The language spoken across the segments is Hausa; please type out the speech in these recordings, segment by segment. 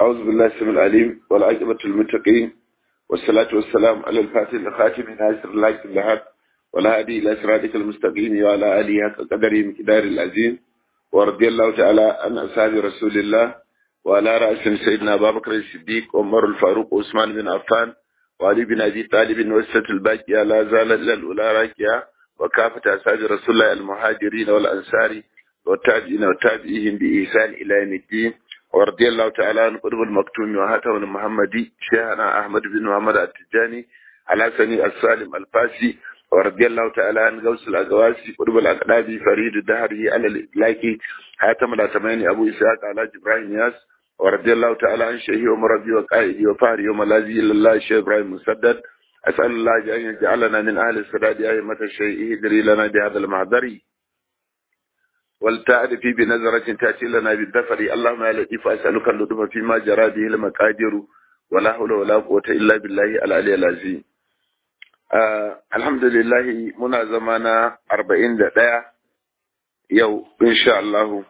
أعوذ بالله السميع العليم والعاقبة للمتقين والصلاة والسلام على الفاتح الخاتم ناصر الله اللهب والهادي إلى صراطك المستقيم وعلى آله حق قدره مقدار العظيم ورضي الله تعالى عن أصحاب رسول الله وعلى رأس سيدنا أبا بكر الصديق وعمر الفاروق وعثمان بن عفان وعلي بن أبي طالب وسة الباقية لا زال إلى الأولى راكية وكافة أصحاب رسول الله المهاجرين والأنصار والتابعين والتابعين بإحسان إلى يوم الدين ورضي الله تعالى عن قطب المكتوم وهاتم المحمدي شيخنا أحمد بن محمد التجاني على سني السالم الفاسي ورضي الله تعالى عن غوث الأغواسي قطب الأقدابي فريد الدهري على الإطلاقي هاتم الأتماني أبو إسحاق على جبراهيم ياس ورضي الله تعالى عن شيخي ومربي وقائدي وفاري وملاذي لله الشيخ إبراهيم مسدد أسأل الله أن يجعلنا من أهل السداد أئمة الشيء يدري لنا بهذا المعذري والتعرف بنظرة تأتي لنا بالدفر اللهم يا لطيف أسألك اللطف فيما جرى به المقادير ولا حول ولا قوة إلا بالله العلي العظيم آه الحمد لله منا زمانا أربعين دقيقة يو إن شاء الله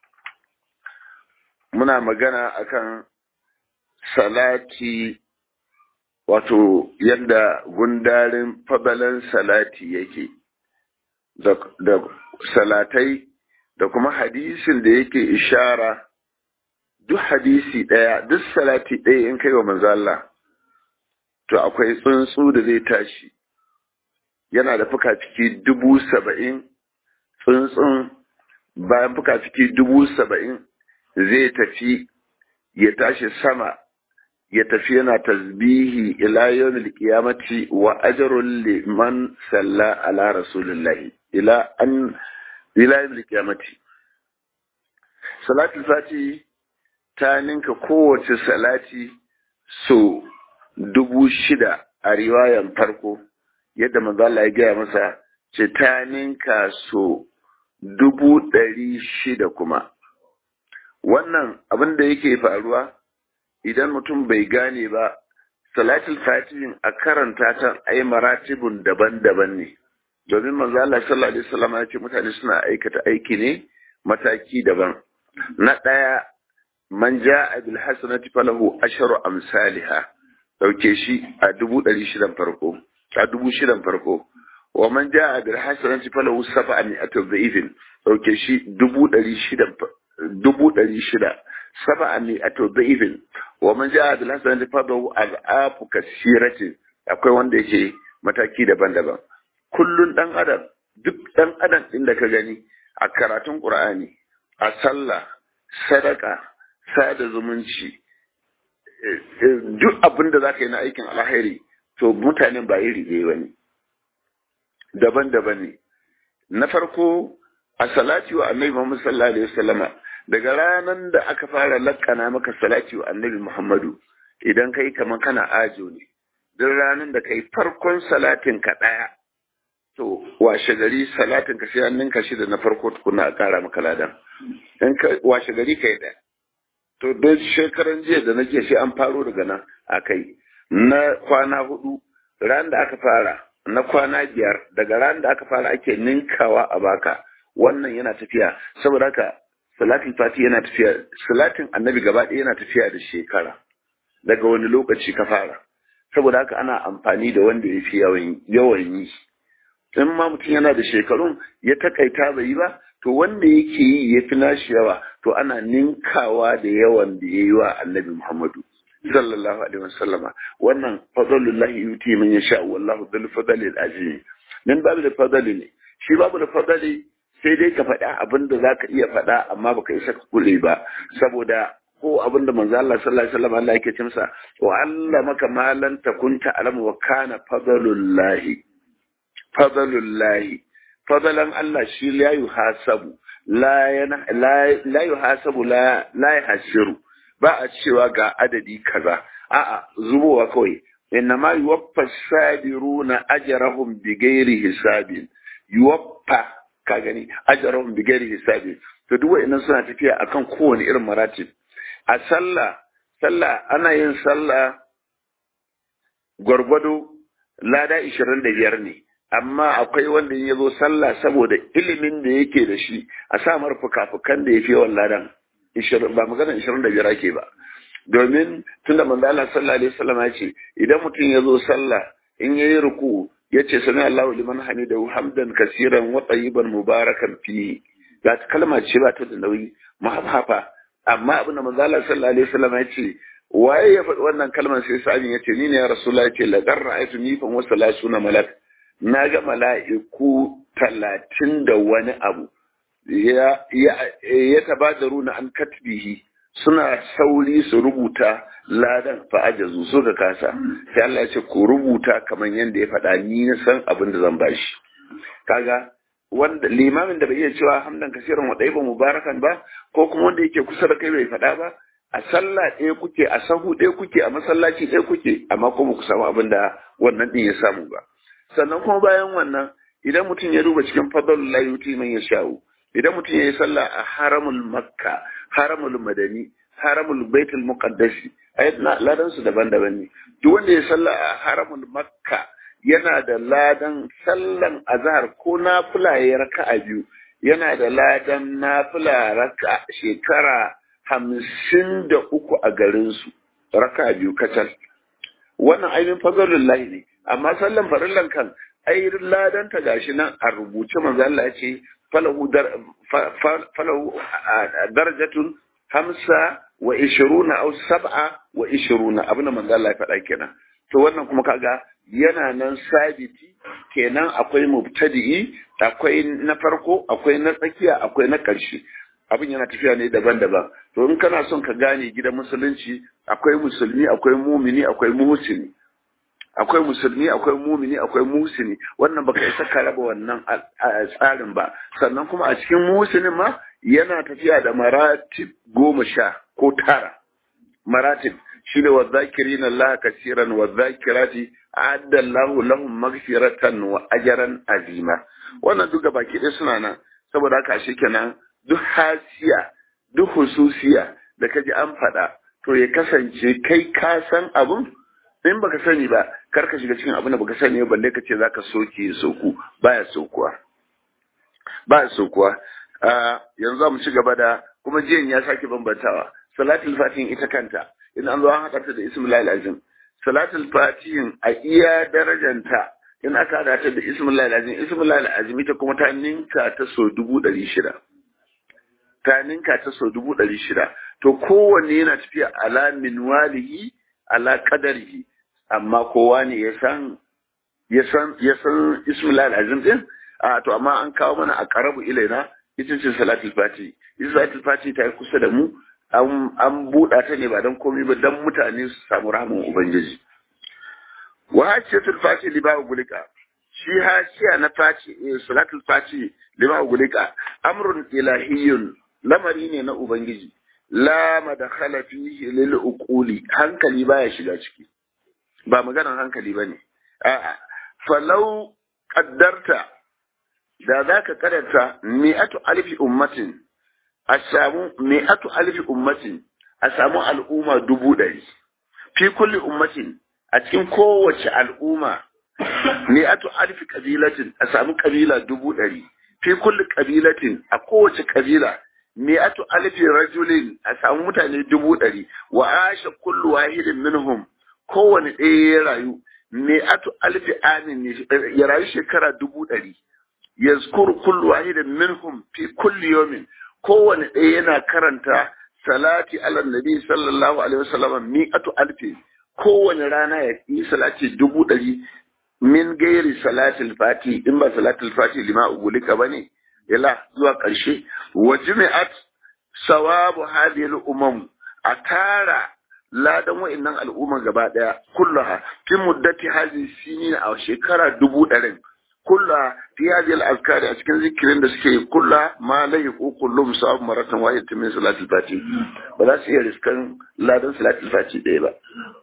muna magana akan salati wato yadda gundarin fabalan salati yake da salatai da kuma hadisin da yake ishara duk hadisi ɗaya duk salati ɗaya in kai wa manzo Allah to akwai tsuntsu da zai tashi yana da fuka-fiki dubu saba'in tsuntsun bayan fuka-fiki dubu saba'in zai tafi ya tashi sama ya tafi yana tasbihi ila yawmil qiyamati wa ajrun liman salla ala rasulillahi ila an ila yawmil qiyamati salatul fati ta ninka kowace salati so dubu shida a riwayan farko yadda manzo Allah ya gaya masa ce ta ninka so dubu ɗari shida kuma wannan abin da yake faruwa idan mutum bai gane ba salatul fatihin a karanta ta ai maratibun daban-daban ne domin manzo Allah sallallahu alaihi wasallam ya ce mutane suna aikata aiki ne mataki daban na ɗaya man ja'a bil hasanati falahu asharu amsalha dauke shi a dubu ɗari shidan farko a dubu shidan farko wa man ja'a bil hasanati falahu sab'a mi'atu dhifin dauke shi dubu ɗari shidan dubu ɗari shida saba ne a tauba'ifin wa man ja'a bil hasanati fadahu al'afu kasiratin akwai wanda yake mataki daban-daban kullun dan adam duk dan adam din da ka gani a karatun qur'ani a sallah sadaka sada zumunci duk abin da zaka yi na aikin alheri to mutanen ba iri ɗaya bane daban-daban ne na farko a salati wa annabi Muhammad sallallahu alaihi wasallama daga ranar da aka fara lakana maka salati wa annabi Muhammadu idan kai kaman kana ajo ne duk ranar da kai farkon salatin ka daya to washe gari salatin ka sai hannun ka shida na farko tukuna a kara maka ladan in ka washe gari kai daya to don shekaran jiya da nake sai an faro daga nan a kai na kwana hudu ran da aka fara na kwana biyar daga ran da aka fara ake ninkawa a baka wannan yana tafiya saboda haka salatin fati yana tafiya salatin annabi gaba ɗaya yana tafiya da shekara daga wani lokaci ka fara saboda haka ana amfani da wanda ya fi yawan yi in ma mutum yana da shekarun ya takaita bai yi ba to wanda yake yi ya fi nashi yawa to ana ninkawa da yawan da ya yi wa annabi muhammadu sallallahu alaihi wasallama wannan fadlullahi yuti man yasha wallahu dhul fadli al-azim min babu da fadli ne shi babu da fadli sai dai ka faɗa abin da za ka iya faɗa amma baka isa ka kule ba saboda ko abin da manzo Allah sallallahu alaihi wasallam Allah yake ce masa wa Allah maka malan takunta alam wa kana fadlullahi fadlullahi fadlan Allah shi la yuhasabu la yana la yuhasabu la la yahsiru ba a cewa ga adadi kaza a'a zubowa kawai innama yuwaffa sabiruna ajrahum bighairi hisabin yuwaffa ka gani ajarahum bi ghairi hisabi to duk wa'annan suna tafiya akan kowane irin maratib a sallah sallah ana yin sallah gwargwado lada 25 ne amma akwai wanda ya zo sallah saboda ilimin da yake da shi a sa mar fuka-fukan da ya fi yawan ladan ba magana 25 ake ba domin tunda manzo Allah sallallahu alaihi wasallam ya ce idan mutum ya zo sallah in yayi ruku ya ce sami Allahu liman hamidahu hamdan kasiran wa tayyiban mubarakan fi ga kalma ce ba ta da nauyi mahafa amma abin da manzo Allah sallallahu alaihi wasallam ya ce waye ya faɗi wannan kalmar sai sa'in ya ce ni ne ya rasulullah ya ce la qarra'aytu nifan wa salasuna malak na ga mala'iku talatin da wani abu ya ya tabadaru na an katbihi suna sauri su rubuta ladan fa'ajazu suka kasa sai Allah ya ce ku rubuta kamar yadda ya faɗa ni na san abin da zan bashi kaga wanda limamin da bai iya cewa hamdan kasiran wa ɗaiba mubarakan ba ko kuma wanda yake kusa da kai bai faɗa ba a sallah ɗaya kuke a sahu ɗaya kuke a masallaci ɗaya kuke amma kuma ku samu abin da wannan ɗin ya samu ba sannan kuma bayan wannan idan mutum ya duba cikin fadlul la yuti man yasha'u idan mutum ya yi sallah a haramul makka haramul madani haramul baitul muqaddasi ayat ladan su daban-daban ne duk wanda ya sallah a haramul makka yana da ladan sallan azhar ko nafila ya raka'a biyu yana da ladan nafila raka shekara hamsin da uku a garinsu raka biyu kacal wannan ainihin fazalun lahi ne amma sallan farillan kan ainihin ladan ta gashi nan a rubuce manzo Allah ya ce falahu darajatun hamsa wa ishiruna au sab'a wa ishiruna abin da manzo Allah ya faɗa kenan to wannan kuma kaga yana nan sabiti kenan akwai mubtadi'i akwai na farko akwai na tsakiya akwai na ƙarshe abin yana tafiya ne daban-daban to in kana son ka gane gidan musulunci akwai musulmi akwai mumini akwai muhsini akwai musulmi akwai mumini akwai muhsini wannan baka isa ka raba wannan tsarin ba sannan kuma a cikin muhsinin ma yana tafiya da maratib goma sha ko tara maratib shine wa zakirina Allah kasiran wa zakirati a'adda Allah lahum maghfiratan wa ajran azima wannan duka baki ɗaya suna nan saboda haka shi kenan duk hasiya duk hususiya da ka ji an faɗa to ya kasance kai ka san abun in baka sani ba kar ka shiga cikin abin da baka sani ba balle ka ce zaka soke ya soku baya sokuwa baya sokuwa yanzu mu ci gaba da kuma jiyan ya sake bambantawa salatul fatihin ita kanta in an zo an haɗa ta da ismul azim salatul fatihin a iya darajanta in aka haɗa ta da ismul azim ismul azim ita kuma ta ninka ta so dubu ɗari shida ta ninka ta so dubu ɗari shida to kowanne yana tafiya ala minwalihi ala qadarihi amma kowa ne ya san ya san ya san ismul azim din a to amma an kawo mana a qarabu ilaina ita ce salatul fati ita salatul fati ta yi kusa da mu an an buɗa ta ne ba don komai ba don mutane su samu rahmin ubangiji wa hajjatul fati liba gulika shi hashiya na fati salatul fati liba gulika amrun ilahiyun lamari ne na ubangiji la madakhala fihi lil uquli hankali baya shiga ciki ba maganar hankali bane a'a falau qaddarta da zaka kadarta mi'atu alfi ummatin a samu mi'atu alfi ummatin a samu al'umma dubu ɗari fi kulli ummatin a cikin kowace al'umma mi'atu alfi kabilatin a samu kabila dubu ɗari fi kulli kabilatin a kowace kabila mi'atu alfi rajulin a samu mutane dubu ɗari wa asha kullu wahidin minhum kowane ɗaya ya rayu mi'atu alfi amin ya rayu shekara dubu ɗari yazkuru kullu wahidin minhum fi kulli yawmin kowane ɗaya yana karanta salati ala nabi sallallahu alaihi wasallam mi'atu alfi kowane rana ya yi salati dubu ɗari min gairi salatul fati in ba salatul fati lima ugulika bane ila zuwa ƙarshe wa jumi'at sawabu hadhihi al-umam a tara ladan wa'annan al'umma gaba daya kullaha fi muddati hadhihi sinin a shekara dubu ɗarin kulla fi hadhihi al-azkari a cikin zikirin da suke kulla ma la yuqu kullum sawabu maratan wahidatan min salatul fati ba za su iya riskan ladan salatul fati ɗaya ba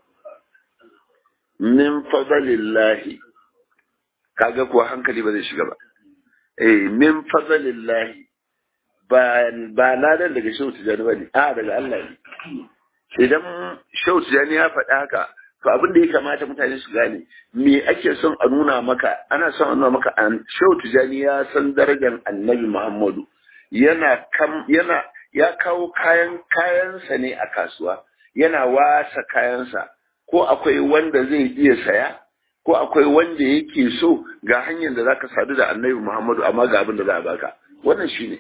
min fadlillahi kaga kuwa hankali ba zai shiga ba eh min fadlillahi ba ba ladan daga shehu tijani ba ne a daga Allah ne idan shehu tijani ya faɗi haka to abin da ya kamata mutane su gane me ake son a nuna maka ana son a nuna maka an shehu tijani ya san darajar annabi muhammadu yana kam yana ya kawo kayan kayansa ne a kasuwa yana wasa kayansa ko akwai wanda zai iya saya ko akwai wanda yake so ga hanyar da zaka sadu da annabi Muhammadu amma ga abin da za a baka wannan shine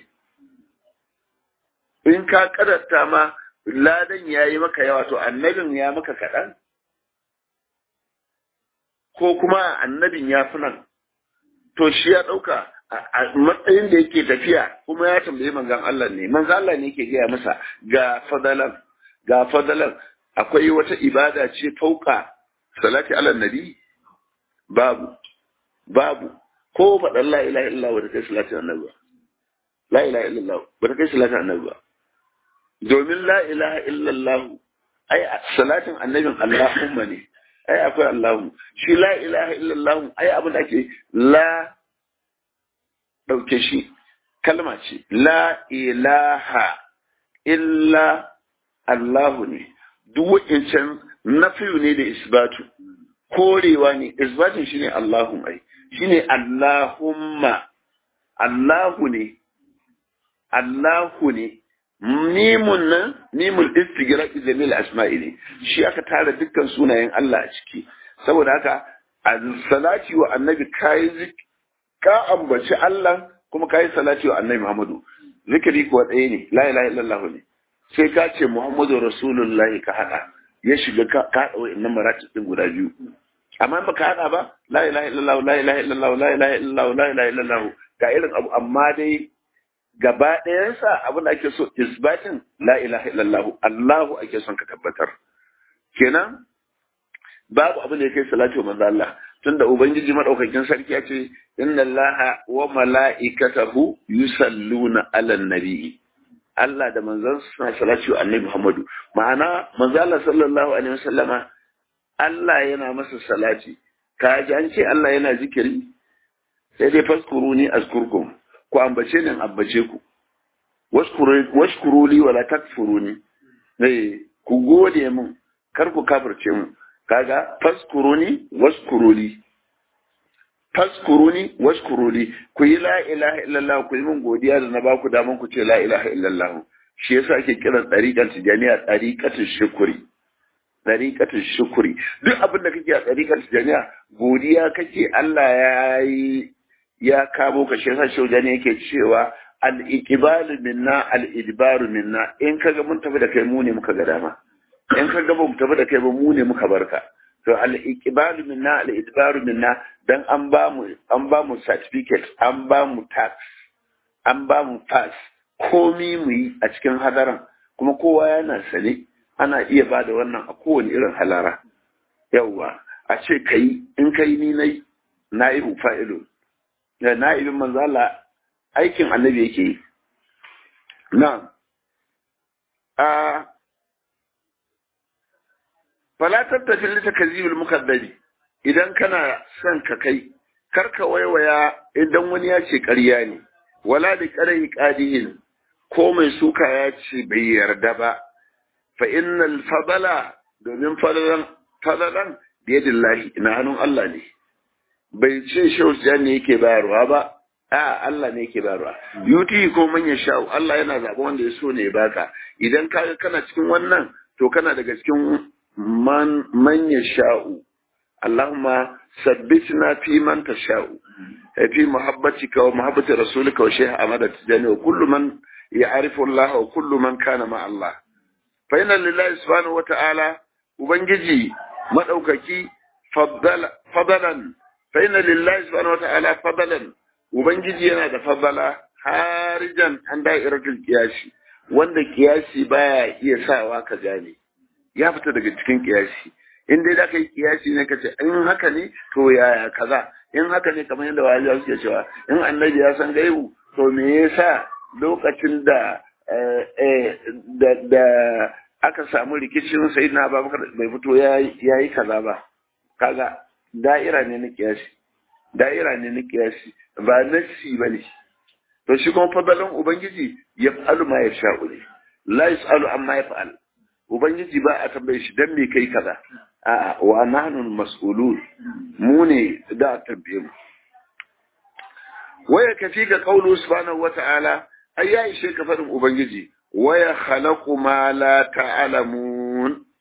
in ka kadatta ma ladan yayi maka yawa to annabin ya maka kaɗan ko kuma annabin ya fi nan to shi ya ɗauka a matsayin da yake tafiya kuma ya tambayi manzan Allah ne manzan Allah ne yake gaya masa ga fadalan ga fadalan akwai wata ibada ce fauka salati ala nabi babu babu ko faɗan la ilaha illallah wa kai salati annabi ba la ilaha illallah ba kai salati annabi ba domin la ilaha illallah ai salatin annabin Allahumma ne ai akwai Allahu shi la ilaha illallah ai abin da ake la ɗauke shi kalma ce la ilaha illa Allahu ne duk wa'incan nafiyu ne da isbatu korewa ne isbatin shi ne Allahun ai shi ne Allahumma Allahu ne Allahu ne Nimun nan, nimul istigira izamil asma'i ne, shi aka tara dukkan sunayen Allah a ciki, saboda haka, a salati wa annabi kayi ka ambaci Allah kuma kayi salati wa annabi Muhammadu. Zikiri kuwa ɗaya ne, la ilaha illallah ne. Sai ka ce Muhammadu Rasulullah ka haɗa, ya shiga ka haɗa wa'innan maratib ɗin guda biyu. Amma ba ka haɗa ba, la ilaha illallah, la ilaha illallah, la ilaha illallah, la ilaha illallah, ga irin abu amma dai gaba ɗayansa abin da ake so isbatin la ilaha illallah Allahu ake son ka tabbatar kenan babu abin da ya kai salatu manzo Allah tunda ubangiji madaukakin sarki ya ce inna allaha wa mala'ikatahu yusalluna ala nabi Allah da manzon suna salatu annabi Muhammadu ma'ana manzo Allah sallallahu alaihi wasallama Allah yana masa salati ka ji an ce Allah yana zikiri sai dai faskuruni azkurkum ku ambace ni ambace ku washkuru li wala takfuruni eh ku gode mun kar ku kafirce mu kaga faskuruni washkuru li faskuruni washkuru li ku yi la ilaha illallah ku yi mun godiya da na ba ku daman ku ce la ilaha illallah shi yasa ake kiran dariqan tijaniya dariqatul shukri dariqatul shukri duk abin da kake a dariqatul tijaniya godiya kake Allah ya yi ya kamo ka shi yasa shaujani yake cewa al-iqbalu minna al-idbaru minna in kaga mun tafi da kai mu ne muka ga dama in kaga ba mu tafi da kai ba mu ne muka barka to al-iqbalu minna al-idbaru minna dan an ba mu an ba mu certificate an ba mu tax an ba mu pass komi mu yi a cikin hadaran kuma kowa yana sane ana iya ba da wannan a kowane irin halara yawwa a ce kai in kai ni nai na'ibu fa'ilun da na'ibin manzala aikin annabi yake yi. Na, a falatar tafi lita ka zibin mukaddari idan kana son ka kai, karka waiwaya idan wani ya ce ƙarya ne, wala da ƙarai ƙadiyin ko mai suka ya ce bai yarda ba, fa innal fadala domin fadalan biyadillahi na hannun Allah ne. bai ce shehu ne yake bayarwa ba a Allah ne yake bayarwa yuti ko manya sha'u Allah yana zaɓa wanda ya so ne ya baka idan ka kana cikin wannan to kana daga cikin man manya sha'u Allahumma sabbitna fi man tasha'u fi muhabbatika wa muhabbati rasulika wa shaykh Ahmad Tijani wa kullu man ya'rifu Allah wa kullu man kana ma Allah fa inna lillahi subhanahu wa ta'ala ubangiji madaukaki fadalan فإن لله سبحانه وتعالى فضلا ubangiji yana da fadala harijan an da'iratul kiyasi wanda kiyasi baya iya sawa ka gane ya fita daga cikin kiyasi in dai da kai kiyasi ne kace in haka ne to yaya kaza in haka ne kamar yadda waliya suke cewa in annabi ya san gaibu to me yasa lokacin da da da aka samu rikicin sayyidina Abubakar bai fito yayi kaza ba kaga da'ira ne na kiyasi da'ira ne na kiyasi ba nassi ba ne to shi kuma fadalan ubangiji ya fa'alu ma ya sha'u ne la yas'alu amma ya fa'al ubangiji ba a tambaye shi dan me kai kaza a'a wa nahnu mas'ulun mu ne da a tambaye mu waya kafi ga qawlu subhanahu wata'ala ai ya ishe ka fadin ubangiji waya khalaqu ma la ta'lamun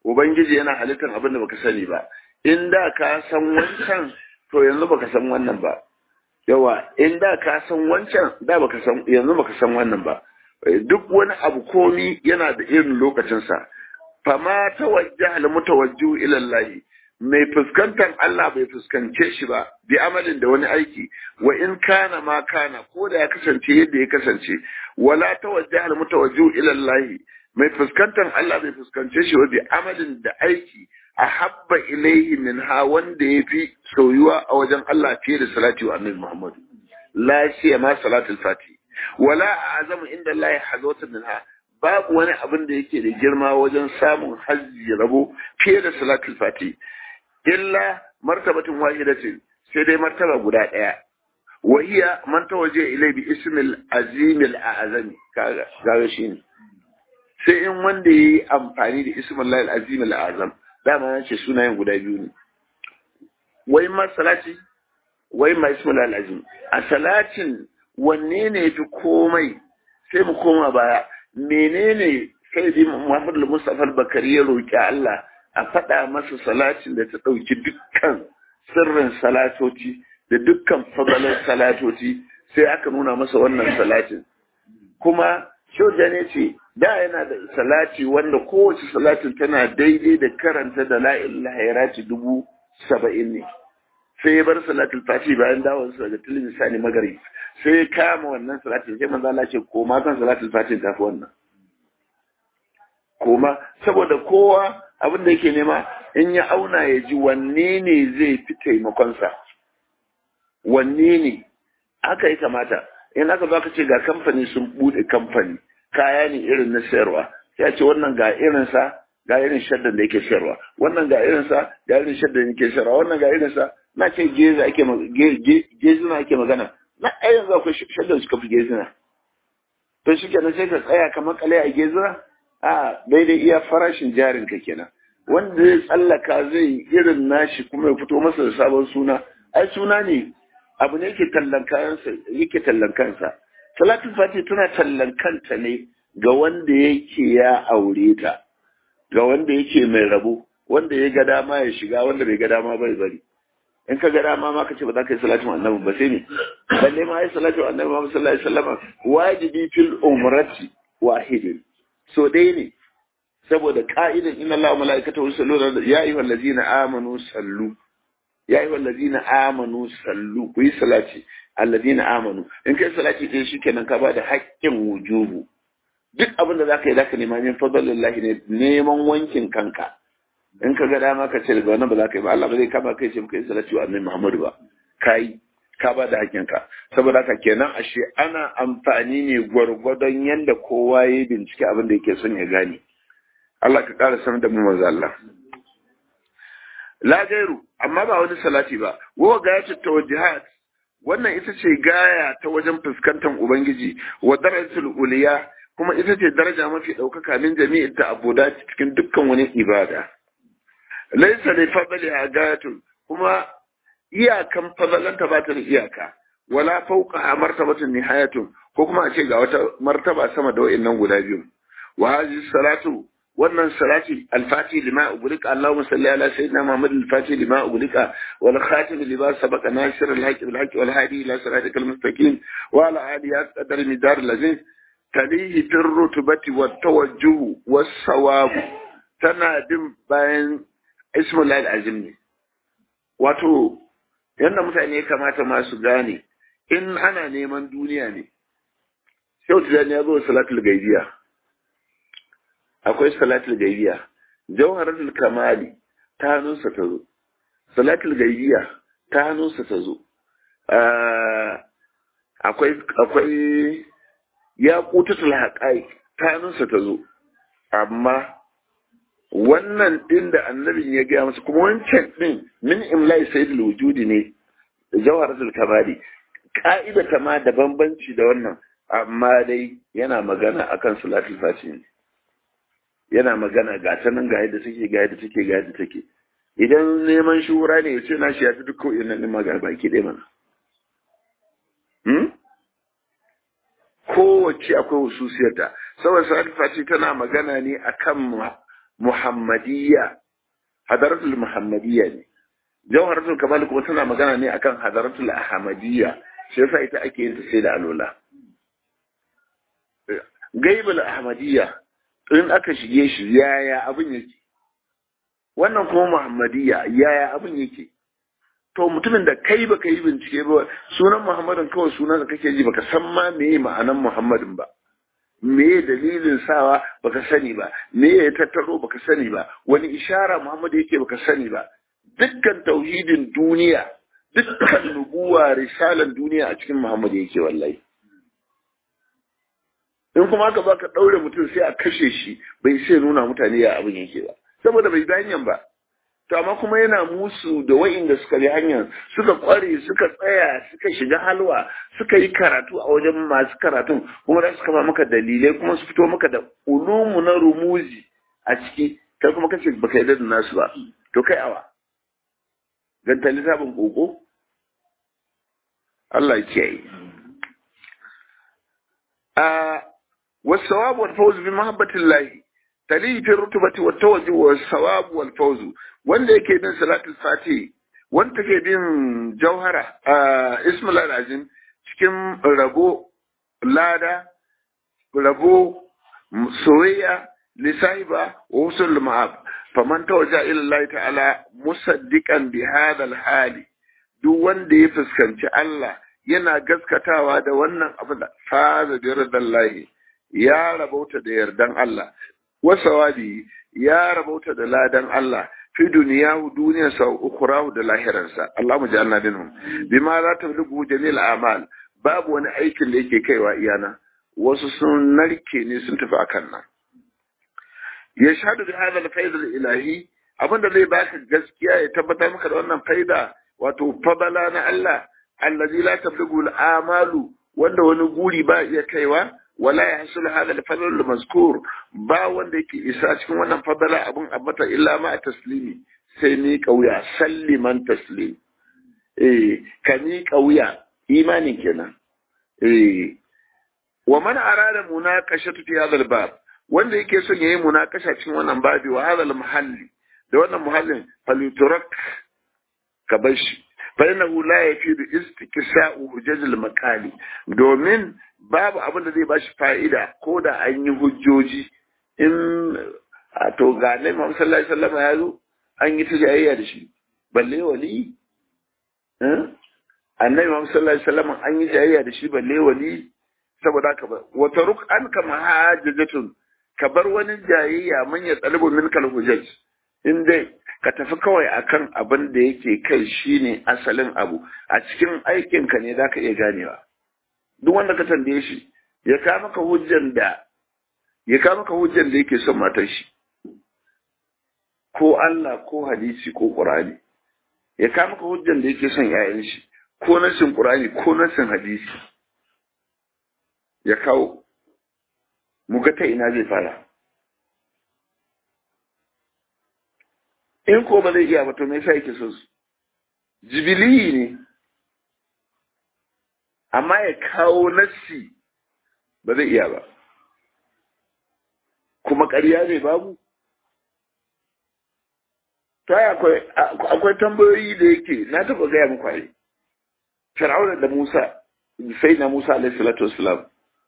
ubangiji yana halittar abin da baka sani ba in da ka san wancan to yanzu baka san wannan ba yawa in da ka san wancan da baka san yanzu baka san wannan ba duk wani abu komi yana da irin lokacinsa fama tawajjaha al mutawajjihu ila Allah mai fuskantar Allah bai fuskance shi ba bi amalin da wani aiki wa in kana ma kana ko da ya kasance yadda ya kasance wala tawajjaha al mutawajjihu ila Allah mai fuskantar Allah bai fuskance shi ba bi amalin da aiki a habba ilaihi min ha wanda ya fi soyuwa a wajen Allah fiye da salati wa annabi Muhammad la shi ma salatul fati wala azamu inda Allah hazwatan min ha babu wani abin da yake da girma wajen samun hajji rabo fiye da salatul fati illa martabatin wahidatin sai dai martaba guda daya wahiya man tawaje ilai bi ismil azimil a'zami kaga kaga shine sai in wanda yayi amfani da ismul lahil azimil a'zam dama na ce sunayen guda biyu ne wai ma salati wai ma ismul azim a salatin wanne ne fi komai sai mu koma baya menene sai dai Muhammad al-Mustafa al-Bakari ya roki Allah a faɗa masa salatin da ta ɗauki dukkan sirrin salatoci da dukkan fadalar salatoci sai aka nuna masa wannan salatin kuma shoja ne ce da yana da salati wanda kowace salatin tana daidai da karanta da la'il hairati dubu saba'in ne sai ya bar salatul fati bayan dawon sa daga tilin misali magari sai ya kama wannan salatin sai manzo Allah ce koma kan salatul fati tafi wannan koma saboda kowa abin da yake nema in ya auna ya ji wanne ne zai fi taimakonsa wanne ne aka yi kamata in aka zo aka ce ga kamfani sun bude kamfani kaya ne irin na sayarwa sai a ce wannan ga irinsa ga irin shaddan da yake sayarwa wannan ga irinsa ga irin shaddan da yake sayarwa wannan ga irinsa na ce geza ake gezina ake magana na ai yanzu akwai shaddan suka fi gezina to shi kenan sai ka tsaya kamar kale a gezina a daidai iya farashin jarin ka kenan wanda zai tsallaka zai irin nashi kuma ya fito masa da sabon suna ai suna ne abu ne yake tallan kayansa yake tallan kansa salatul fati tana tallan kanta ne ga wanda yake ya aure ta ga wanda yake mai rabo wanda ya ga dama ya shiga wanda bai ga dama bai bari in ka ga dama ma ka ce ba za ka yi salatin annabi ba sai ne balle ma yi salatin annabi Muhammad sallallahu alaihi wasallam wajibi fil umrati wahidin so dai ne saboda ka'idan inna Allah wa mala'ikatahu yusalluna ya ayyuhal ladzina amanu sallu ya ayyuhal ladzina amanu sallu ku yi salati alladina amanu in kai salati ɗaya shikenan ka bada haƙƙin wujubu duk abin da zaka yi zaka nema min fadlillahi ne neman wankin kanka in ka ga dama ka ce daga wannan ba za ka yi ba Allah ba zai kama kai ce ka yi salati wa annabi Muhammadu ba kai ka ba da haƙƙin ka saboda haka kenan ashe ana amfani ne gwargwadon yanda kowa ya bincike abin da yake son ya gane Allah ka ƙara sanar da mu manzo Allah la gairu amma ba wani salati ba wa gayatul tawajjuhat wannan ita ce gaya ta wajen fuskantar ubangiji wa darajatul uliya kuma ita ce daraja mafi ɗaukaka min jami'in ta abuda cikin dukkan wani ibada laisa li fadli agayatun kuma iyakan fadalanta ba ta da iyaka wala fawqa martabatun nihayatun ko kuma a ce ga wata martaba sama da wa'annan guda biyu wa hadhihi salatu wannan salati alfati lima ugulika Allahumma salli ala sayyidina Muhammad alfati lima ugulika wal khatim lima sabaqa nasir alhaq bil haqq wal hadi ila siratikal mustaqim wa ala alihi qadar midar lazim talihi bir rutubati wat tawajjuh was sawab tana bin bayan ismul azim ne wato yanda mutane ya kamata ma su gane in ana neman duniya ne sai tijani ya zo salatul gaibiya akwai salatul gaibiya jawharatul kamali ta hannunsa ta zo salatul gaibiya ta hannunsa ta zo akwai akwai ya kutatul haƙai ta hannunsa ta zo amma wannan ɗin da annabin ya gaya masa kuma wancan ɗin min imla'i sayyidul wujudi ne jawharatul kamali ka'ida ta ma da bambanci da wannan amma dai yana magana akan salatul fati ne yana magana ga ta nan ga yadda take ga yadda take ga yadda take idan neman shura ne ya ce na shi ya fi duk ko'in nan magana baki ɗaya mana kowace akwai hususiyarta saboda salatul fati tana magana ne akan muhammadiyya hadaratul muhammadiyya ne jawharatul kamal kuma tana magana ne akan hadaratul ahmadiyya shi yasa ita ake yin ta sai da alola gaibul ahmadiyya in aka shige shi yaya abin yake wannan kuma muhammadiyya yaya abin yake to mutumin da kai baka yi bincike ba sunan muhammadin kawai sunan da kake ji baka san ma meye ma'anan muhammadin ba meye dalilin sawa baka sani ba meye ya tattaro baka sani ba wani ishara muhammadu yake baka sani ba dukkan tauhidin duniya dukkan nubuwa risalan duniya a cikin muhammadu yake wallahi in kuma aka baka daure mutum sai a kashe shi bai sai nuna mutane ya abin yake ba saboda bai bi hanyar ba to amma kuma yana musu da wa'inda suka bi hanyar suka kware suka tsaya suka shiga halwa suka yi karatu a wajen masu karatun kuma za su kama maka dalilai kuma su fito maka da ulumu na rumuzi a ciki kai kuma kace baka yarda da nasu ba to kai awa ganta littafin koko Allah ya kiyaye a والثواب والفوز بمحبة الله تليه في الرتبة والتوجه والثواب والفوز wanda yake bin salatul fati wanda ke bin jauhara a ismul azim cikin rabo lada rabo soyayya lisaiba wa usul ma'ab faman tawajja ila Allah ta'ala musaddiqan bi hadha al-hali duk wanda ya fuskanci Allah yana gaskatawa da wannan abu da faza bi ridallahi ya rabauta da yardan Allah wasawabi ya rabauta da ladan Allah fi duniyahu duniyarsa wa ukhrahu da lahiransa Allah mu ja'alna minhum bima la tablugu jamil a'mal babu wani aikin da yake kaiwa iyana wasu sun narke ne sun tafi akan nan ya shahadu bi hadha al-fayd al-ilahi abinda zai baka gaskiya ya tabbatar maka da wannan faida wato fadala na Allah allazi la tablugu al-amalu wanda wani guri ba iya kaiwa wala ya hasul hada al-fadl al-mazkur ba wanda yake isa cikin wannan fadala abun abata illa ma taslimi sai ni kauya salliman taslim eh ka ni kauya imani kenan eh wa man arada munaqashatu fi hadha al-bab wanda yake son yayi munakasha cikin wannan babi wa hadha al-mahalli da wannan muhallin falyutrak ka bar shi fa innahu la yafidu istiksa'u hujjaj al-maqali domin babu abin da zai bashi fa'ida ko da an yi hujjoji in a to ga Annabi Muhammad sallallahu alaihi wasallam ya zo an yi tijayya da shi balle wali eh Annabi Muhammad sallallahu alaihi wasallam an yi tijayya da shi balle wali saboda haka ba wa taruk an kama hajjatun ka bar wani jayayya man ya tsalibu min kal hujjaj in dai ka tafi kawai akan abin da yake kai shine asalin abu a cikin aikinka ne zaka iya ganewa duk wanda ka tambaye shi ya ka maka hujjan da ya ka maka hujjan da yake son matar shi ko Allah ko hadisi ko Qur'ani ya ka maka hujjan da yake son yayan shi ko nasin Qur'ani ko nasin hadisi ya kawo mu ga ta ina zai fara in ko ba zai iya ba to me yasa yake so su jibili ne amma ya kawo nassi ba zai iya ba kuma ƙarya ne babu ta akwai akwai tambayoyi da yake na taɓa gaya muku ai fir'auna da musa sai na musa alaihi salatu wasalam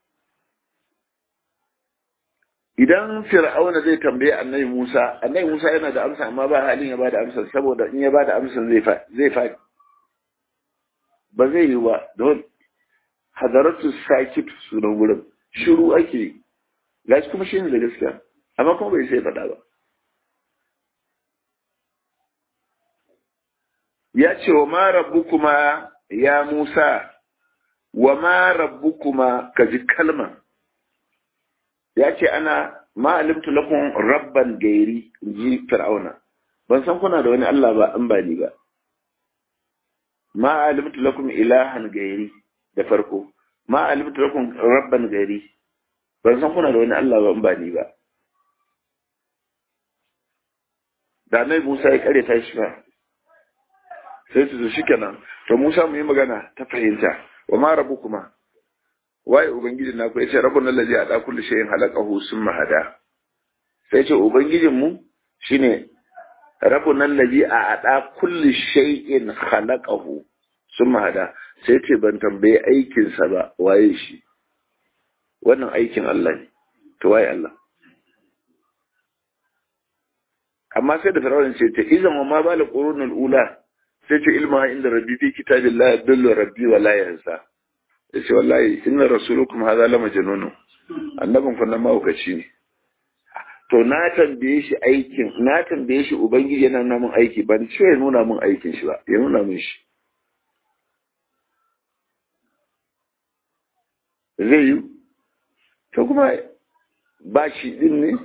idan fir'auna zai tambaye annabi musa annabi musa yana da amsa amma ba halin ya bada amsa saboda in ya bada amsa zai zai faɗi ba zai yi ba don hadaratu sakit sunan wurin shiru ake yi gashi kuma shi ne da gaskiya amma kuma bai sai faɗa ba ya ce wa ma rabbukuma ya musa wa ma rabbukuma ka ji kalma ya ce ana ma alimtu lakum rabban gairi ji fir'auna ban san kuna da wani Allah ba an ba ni ba ma alimtu lakum ilahan gairi da farko ma alimtu lakum rabban gairi ban san kuna da wani Allah ba an ba ni ba da nai Musa ya kare ta shi ba sai su shi kenan to Musa mu yi magana ta fahimta wa ma rabbukuma waye ubangiji na ku yace rabbul ladzi ada kulli shay'in halaqahu summa hada sai ce ubangijinmu shine rabbun allazi a ada kulli shay'in khalaqahu summa hada sai ce ban tambaye aikin sa ba waye shi wannan aikin Allah ne to waye Allah amma sai da firawun ce ta izan wa ma bala qurunul ula sai ce ilma inda rabbi fi kitabillah yadullu rabbi wa la yansa yace wallahi inna rasulukum hadha la majnun annabin kun nan mahaukaci ne to na tambaye shi aikin na tambaye shi ubangiji yana nuna min aiki ban ce ya nuna min aikin shi ba ya nuna min shi zai yi to kuma ba shi din ne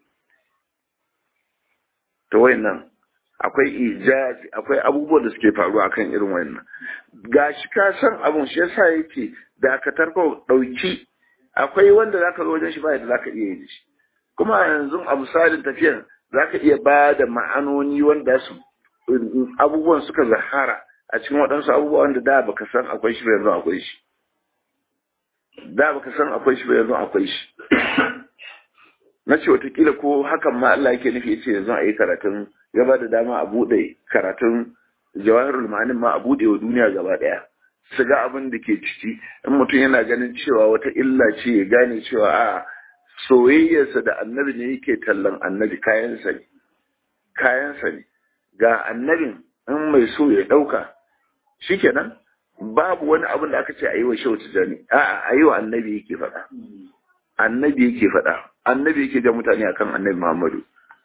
to wayannan akwai ijazi akwai abubuwan da suke faruwa akan irin wayannan gashi ka san abun shi yasa yake da ka tarko dauki akwai wanda zaka zo wajen shi ba yadda zaka iya yi shi kuma yanzu a misalin tafiyan zaka iya ba da ma'anoni wanda su abubuwan suka zahara a cikin waɗansu abubuwa wanda da baka san akwai shi ba yanzu akwai shi da baka san akwai shi ba yanzu akwai shi na ce watakila ko hakan ma Allah yake nufi ce yanzu a yi karatun ya ba da dama a buɗe karatun jawahirul ma'anin ma a buɗe wa duniya gaba ɗaya su ga abin da ke ciki in mutum yana ganin cewa wata illa ce ya gane cewa a soyayyarsa da annabi ne yake tallan annabi kayansa ne kayansa ne ga annabin in mai so ya ɗauka shikenan babu wani abin da aka ce a yi wa shehu tijani a'a a yi wa annabi yake faɗa annabi yake faɗa annabi yake ga mutane akan annabi Muhammadu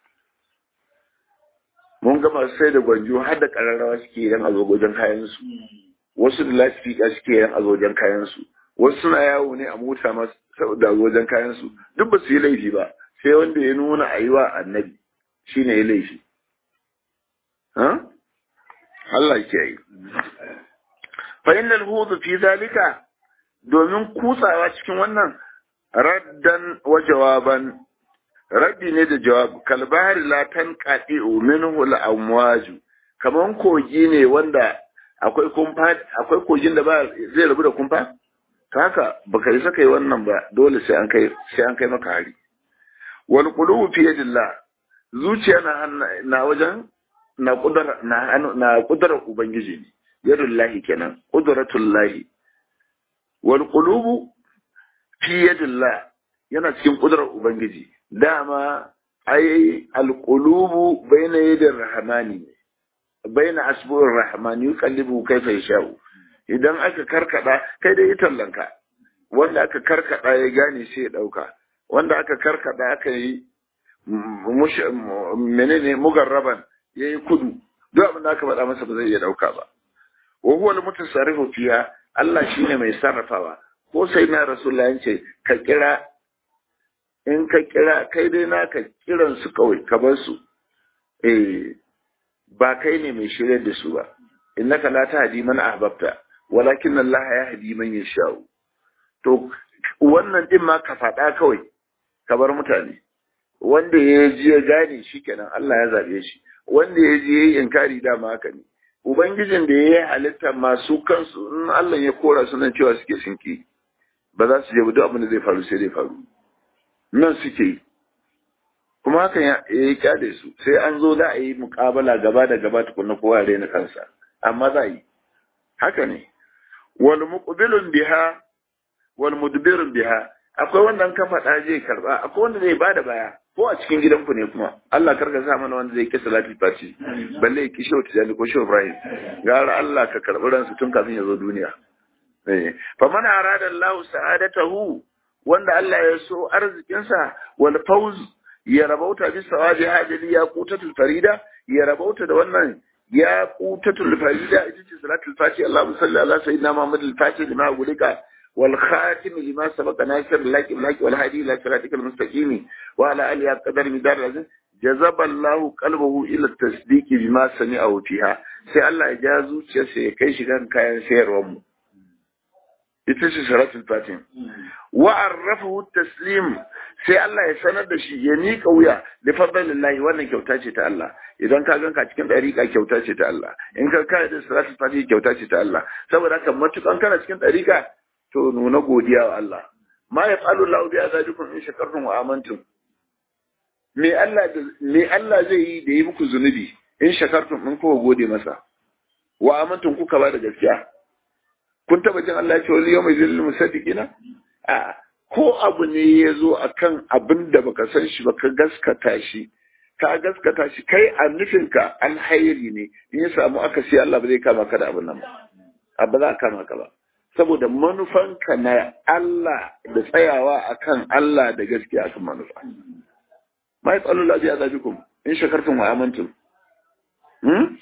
mun gama sai da gwanjo har da kararrawa suke yan azogojen kayan su wasu da lasifika suke yan azogojen kayan su wasu suna yawo ne a mota ma da azogojen kayan su duk ba su yi laifi ba sai wanda ya nuna a yi wa annabi shine ya laifi ha Allah ke yi fa innal hudu fi zalika domin kutsawa cikin wannan raddan wa jawaban raddi ne da jawab kalbahari la tanqati minhu al-amwaju kaman kogi ne wanda akwai kumfa akwai kogin da ba zai rabu da kumfa ta haka baka yi saka yi wannan ba dole sai an kai sai an kai maka hari wal qulubu fi yadillah zuciya na na wajen na kudura na na kudura ubangiji ne yadullahi kenan qudratullahi wal qulubu fi yadillah yana cikin kudurar ubangiji dama ai alqulubu baina yadir rahmani baina asbu'ir rahmani yuqallibu kayfa yasha'u idan aka karkada kai dai tallanka wanda aka karkada ya gane sai ya dauka wanda aka karkada aka yi menene mugarraban yayi kudu duk abin da aka faɗa masa ba zai iya dauka ba wa huwa al-mutasarrifu fiha Allah shine mai sarrafawa ko sai na rasulullah ce ka kira in ka kira kai dai naka kiran su kawai ka bar su eh ba kai ne mai shirya da su ba innaka la tahdi man ahbabta walakin Allah yahdi man yasha to wannan din ma ka faɗa kawai ka bar mutane wanda ya ji ya gane shi kenan Allah ya zabe shi wanda ya ji ya yi inkari dama haka ne ubangijin da ya yi halitta masu kansu in Allah ya kora su nan cewa suke sinki ba za su je duk abin da zai faru sai zai faru nan suke yi kuma hakan ya yi kyale su sai an zo za a yi mukabala gaba da gaba tukunna kowa ya raina kansa amma za a yi haka ne wal muqbilun biha wal mudbirun biha akwai wanda ka faɗa zai karba akwai wanda zai bada baya ko a cikin gidanku ne kuma Allah karka sa mana wanda zai kisa salatul fati balle ya kishe wata jani ko shehu Ibrahim gara Allah ka karbi ransu tun kafin ya zo duniya eh fa man arada Allah sa'adatahu wanda Allah ya so arzikinsa wal fawz ya rabauta bi sawabi hajali ya qutatul farida ya rabauta da wannan ya qutatul farida ita ce salatul fati Allahumma salli ala sayyidina Muhammad al-fatih lima gulika والخاتم لما سبق ناصر لك لك والهادي الى صراطك المستقيم وعلى اله قدر مدار العزيز جذب الله قلبه الى التصديق بما سمعه فيها sai Allah ya ja zuciyarsa ya kai shi kan kayan sayarwar mu ita ce salatul fatim wa arrafahu taslim sai Allah ya sanar da shi ya nika wuya li fadlillahi wannan kyauta ce ta Allah idan ka ganka cikin dariƙa kyauta ce ta Allah in ka kai da salatul fatim kyauta ce ta Allah saboda haka matukan kana cikin dariƙa to nuna godiya wa Allah ma ya falu lahu bi azabikum in shakartum wa amantum me Allah me Allah zai yi da yi muku zunubi in shakartum in kuka gode masa wa amantum kuka ba da gaskiya kun taba jin Allah ya ce wal yawma yuzil musaddiqina a ko abu ne ya zo akan abin da baka san shi baka gaskata shi ka gaskata shi kai a nufinka alhairi ne in ya samu aka sai Allah ba zai kama ka da abin nan ba ba za a kama ka ba saboda manufanka na Allah da tsayawa akan Allah da gaskiya akan manufa ma ya tsalo lafiya zabikum in shakartum wa amantum hmm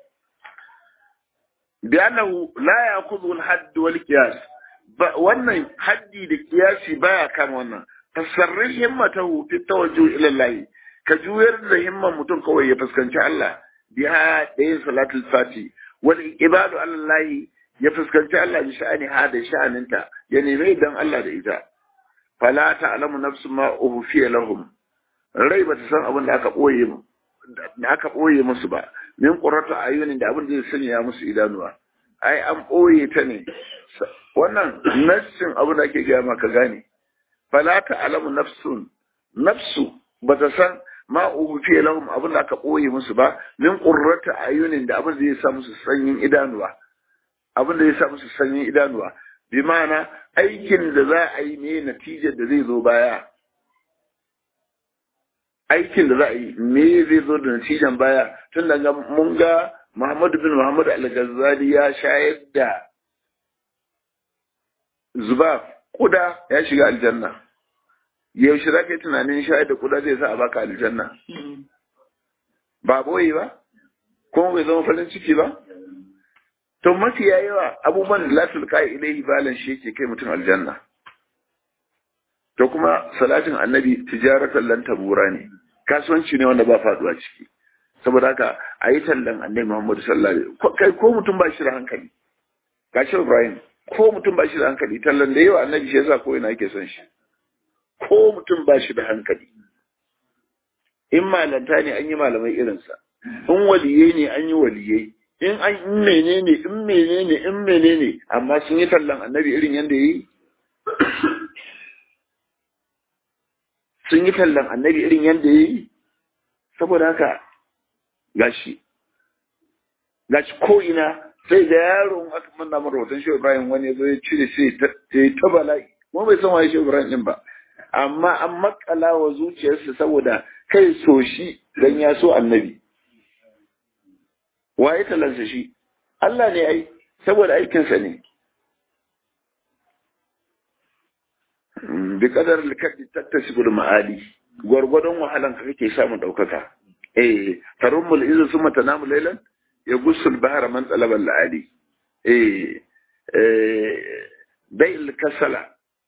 bi annahu la ya'khudhu al-hadd wal qiyas wannan haddi da kiyasi baya kama wannan tasarrin himmatahu fi tawajjuh ila Allah ka juyar da himman mutum kawai ya fuskanci Allah biha da yin salatul fati wal ibadu Allah ya fuskanci Allah bi sha'ani ha da sha'aninta ya nemi dan Allah da ita fala ta'lamu nafsu ma uhfiya lahum rai ba ta san abin da aka boye da aka boye musu ba min qurratu ayunin da abin da zai sanya musu idanuwa ai an boye ta ne wannan nassin abin da ake gaya maka gane fala ta'lamu nafsun nafsu ba ta san ma uhfiya lahum abin da aka boye musu ba min qurratu ayunin da abin da zai sa musu sanyin idanuwa abin da ya sa musu sanyin idanuwa bi ma'ana aikin da za a yi ne natijar da zai zo baya aikin da za a yi me zai zo da natijan baya tun daga mun ga Muhammadu bin Muhammad al-Ghazali ya shayar da zuba kuda ya shiga aljanna yaushe za ka yi tunanin shayar da kuda zai sa a baka aljanna ba boye ba kuma bai zama farin ciki ba to mafiya yawa abubuwan da latul kai ilaihi balan shi yake kai mutum aljanna to kuma salatin annabi tijaratan lan tabura ne kasuwanci ne wanda ba faduwa ciki saboda haka a yi tallan annabi muhammadu sallallahu alaihi kai ko mutum ba shi da hankali gashi ibrahim ko mutum ba shi da hankali tallan da yawa annabi shi yasa ko ina yake son shi ko mutum ba shi da hankali in malanta ne an yi malamai irinsa in waliyai ne an yi waliyai in an in menene in menene in menene amma sun yi tallan annabi irin yadda yi sun yi tallan annabi irin yadda yi saboda haka gashi gashi ko ina sai da yaron aka manna mara hoton shi Ibrahim wani zo ya cire sai ta ta bala'i kuma bai san waye shi Ibrahim din ba amma an makala wa zuciyarsa saboda kai so shi dan ya so annabi waye talansa shi Allah ne ai saboda aikinsa ne bi kadar likadi tattasibul ma'ali gwargwadon wahalan ka kake samun daukaka eh tarummul izu summa tanamu laylan ya gusul bahara man talabal la'ali eh eh bai'il kasala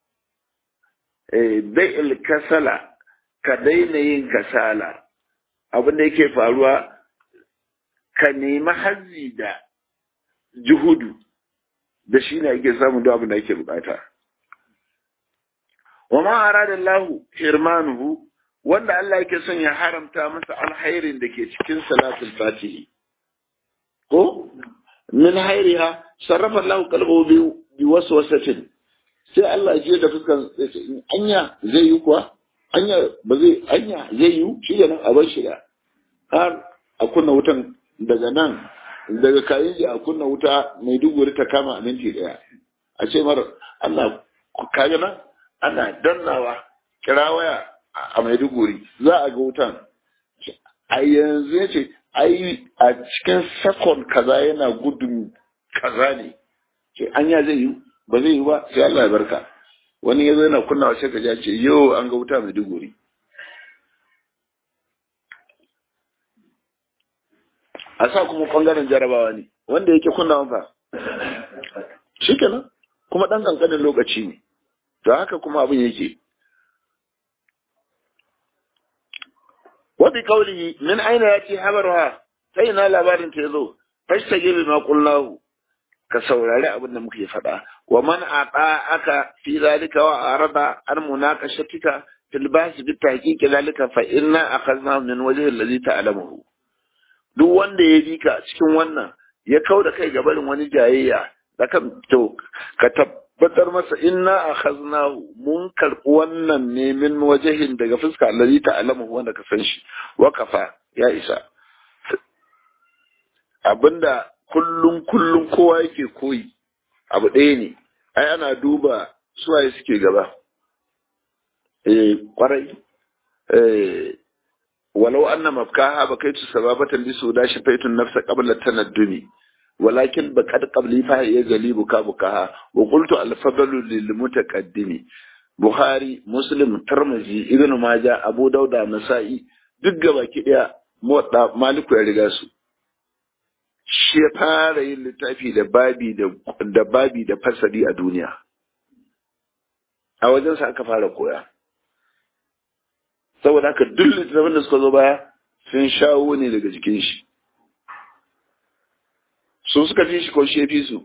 eh bai'il kasala ka daina yin kasala abin da yake faruwa ka nemi hazzi da juhudu da shi ne ake samun duk abin da ake bukata wa ma arada Allah hirmanuhu wanda Allah yake son ya haramta masa alhairin da ke cikin salatul fatihi ko min hairiha sarrafa Allah qalbahu bi bi waswasatin sai Allah ya da fuskan anya zai yi kuwa anya ba zai anya zai yi shi nan a bar shi da har a kunna wutan daga nan daga kayan a kunna wuta mai duguri ta kama a minti daya a ce mar Allah kaga nan ana dannawa kira waya a maiduguri za a ga wutan a yanzu ya ce ai a cikin sakon kaza yana gudun kaza ne ce anya zai yi ba zai yi ba sai Allah ya barka wani ya zo yana kunnawa sai ka ce yau an ga wuta maiduguri a sa kuma ɓangaren jarabawa ne wanda yake kunnawa fa shi kenan kuma ɗan ƙanƙanin lokaci ne to haka kuma abin yake wabi kauli min aina ya ce habarwa sai na labarin ta yazo fashta gibi ma kullahu ka saurari abin da muke faɗa wa man aqa aka fi zalika wa arada an munaqashatika fil bahs bi tahqiq zalika fa inna akhadna min wajhi alladhi ta'lamuhu duk wanda ya bi ka cikin wannan ya kauda kai ga barin wani jayayya da kan to ka tabbatar masa inna akhaznahu mun karɓi wannan ne min wajahin daga fuska allazi ta'lamu wanda ka san shi wa kafa ya isa abinda kullum kullum kowa yake koyi abu ɗaya ne ai ana duba suwaye suke gaba eh kwarai eh walau anna mafkaha bakaitu sababatan bi suda shafaitun nafsa qabla tanaddumi ولكن بقد قبلي فهي يجلي بكا بكاها وقلت الفضل للمتقدم بخاري مسلم ترمذي ابن ماجه ابو داود نسائي duk gabaki daya motsa maliku ya riga su shi ya fara yin littafi da babi da babi da fasali a duniya a wajensa aka fara koya saboda haka duk littattafan da suka zo baya sun shawo ne daga jikin shi su suka fi shi ko shi ya fi su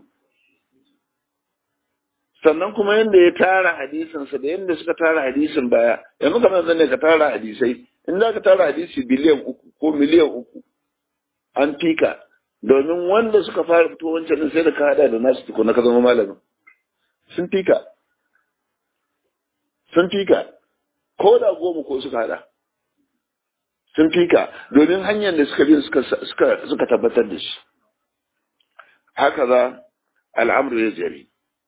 sannan kuma yadda ya tara hadisinsa da yadda suka tara hadisin baya yanzu kamar zan ne ka tara hadisai in za ka tara hadisi biliyan uku ko miliyan uku an fika domin wanda suka fara fito wancan sai da ka hada da nasu tukuna ka zama malamin sun fika sun fika ko da goma ko suka hada sun fika domin hanyar da suka bi suka tabbatar da shi هكذا الأمر يجري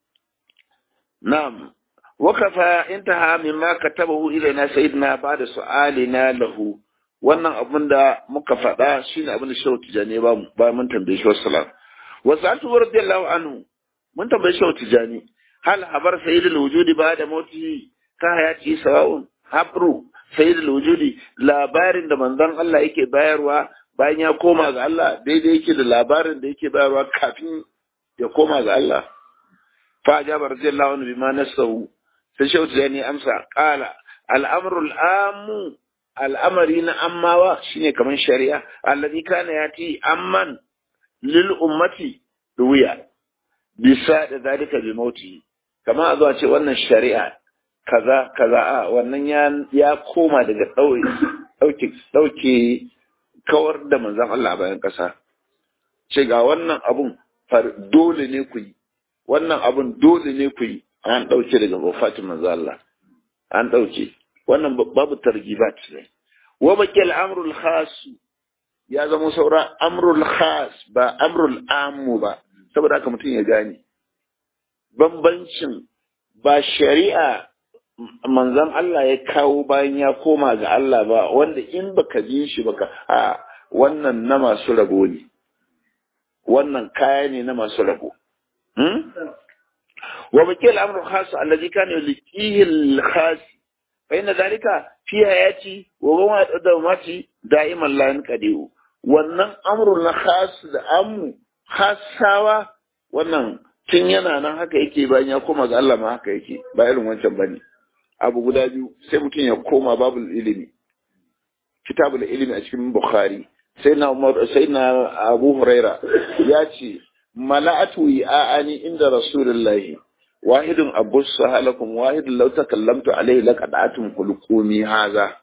نعم وكفى انتهى مما كتبه إلينا سيدنا بعد سؤالنا له wannan abin da muka faɗa shine abin da shehu tijani ba ba mun tambaye shi wassalam wa sa'atu radiyallahu anhu mun tambaye shehu tijani hal habar sayyidul wujudi ba da mauti ka hayati sawa'un habru sayyidul wujudi labarin da manzon Allah yake bayarwa bayan ya koma ga Allah daidai yake da labarin da yake bayarwa kafin ya koma ga Allah fa ajaba radiyallahu anhu bima nasahu sai shehu tijani amsa qala al'amru al'amu al'amari na ammawa shine kaman shari'a alladhi kana yati amman lil ummati duwiya bisa da zalika bi mauti kama a zuwa ce wannan shari'a kaza kaza a wannan ya ya koma daga dauke dauke kawar da manzan Allah a bayan ƙasa. Ce ga wannan abun dole ne ku yi, wannan abun dole ne ku yi, an ɗauke daga wafatin manzan Allah, an ɗauke. Wannan babu targibat ne. Wa baki al'amrul khasu ya zama saura amrul khas ba amrul amu ba, saboda haka mutum ya gane. Bambancin ba shari'a manzan Allah ya kawo bayan ya koma ga Allah ba wanda in baka ji shi baka a wannan na masu rabo ne wannan kaya ne na masu rabo wa baki al'amru khas allazi kana yuliqihi al-khas fa inna dhalika fi hayati wa huwa dawmati da'iman la yanqadiu wannan amru na khas da amu khasawa wannan tun yana nan haka yake bayan ya koma ga Allah ma haka yake ba irin wancan bane abu guda biyu sai mutum ya koma babul ilimi kitabul ilimi a cikin bukhari sai na umar sai na abu huraira ya ce mala'atu ya'ani inda rasulullahi wahidun abus halakum wahidun law takallamtu alayhi laqad'atum khuluqumi haza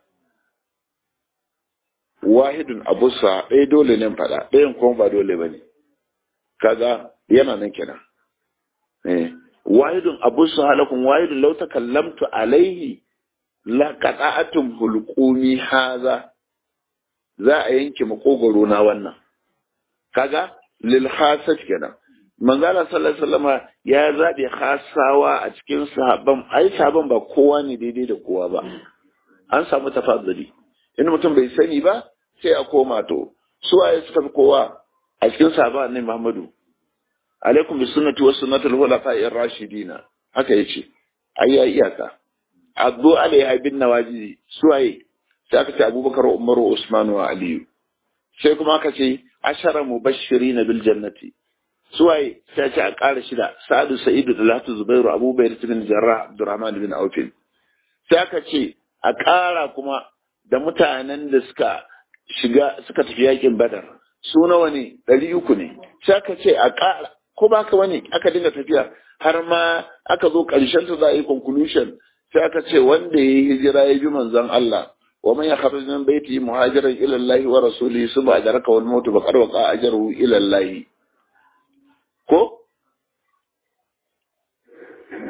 wahidun abus ɗaya dole ne faɗa ɗayan kuma ba dole bane kaga yana nan kenan eh wahidun abu halakun wahidun lau takallamtu alaihi la qata'atum hulqumi haza za a yanke makogoro na wannan kaga lil khasat kenan manzo Allah sallallahu alaihi wasallam ya zabe khasawa a cikin sahabban ai sahabban ba kowa ne daidai da kowa ba an samu tafadduli in mutum bai sani ba sai a koma to su waye suka fi kowa a cikin sahabban annabi Muhammadu alaikum bi sunnati wa sunnati al-khulafa'i ar-rashidin haka yace ayya iyaka abu alaiha bin nawaji suwaye sai aka ce abubakar umar usman wa aliyu sai kuma aka ce ashara mubashirin bil jannati suwaye sai ce a ƙara shida sa'adu sa'idu talatu zubairu abubakar bin jarrah abdurrahman bin auf sai aka ce a ƙara kuma da mutanen da suka shiga suka tafi yakin badar su nawa ne ɗari uku ne sai aka ce a ƙara ko ba ka wani aka dinga tafiya har ma aka zo ƙarshen ta za a yi conclusion sai aka ce wanda ya yi hijira ya bi manzon Allah wa man yakhruj min baiti muhajiran ila Allah wa rasulihi suba adraka wal maut ba qad waqa ajruhu ila Allah ko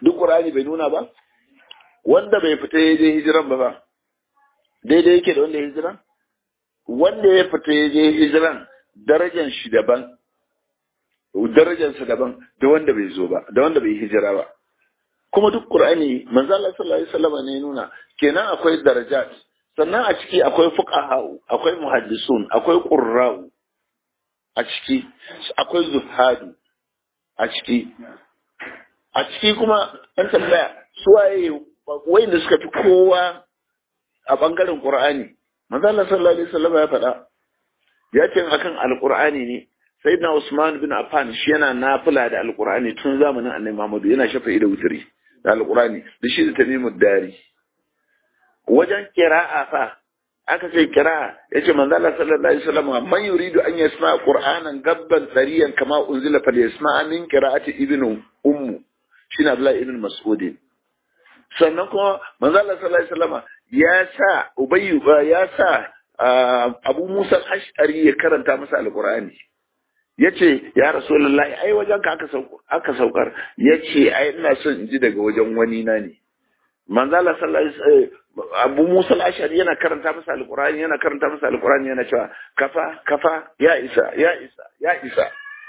duk qur'ani bai nuna ba wanda bai fita ya je hijiran ba ba daidai yake da wanda ya hijiran wanda ya fita ya je hijiran darajar shi daban darajarsa daban da wanda bai zo ba da wanda bai hijira ba kuma duk qur'ani manzo Allah sallallahu alaihi wasallam ne nuna kenan akwai darajat sannan a ciki akwai fuqaha akwai muhaddisun akwai qurra'u a ciki akwai zuhadu a ciki a ciki kuma an tambaya su waye wayanda suka fi kowa a bangaren qur'ani manzo Allah sallallahu alaihi wasallam ya faɗa ya ce akan alqur'ani ne sayyidina Usman bin Affan shi yana nafila da alqur'ani tun zamanin Annabi Muhammad yana shafa'i da wuturi da alqur'ani da shi da tamimud dari wajen qira'a fa aka ce qira'a yace manzo Allah sallallahu alaihi wasallam man yuridu an yasma qur'anan gabban tsariyan kama unzila fa yasma min qira'ati ibnu ummu shine Abdullah ibn Mas'ud sannan kuma manzo Allah sallallahu alaihi wasallam ya sa Ubayyu ya sa Abu Musa al-Ash'ari ya karanta masa alqur'ani yace ya rasulullahi ai wajen ka aka saukar aka saukar yace ai ina son in ji daga wajen wani na ne manzo Allah sallallahu alaihi Abu Musa al-Ash'ari yana karanta masa alqur'ani yana karanta masa alqur'ani yana cewa kafa kafa ya isa ya isa ya isa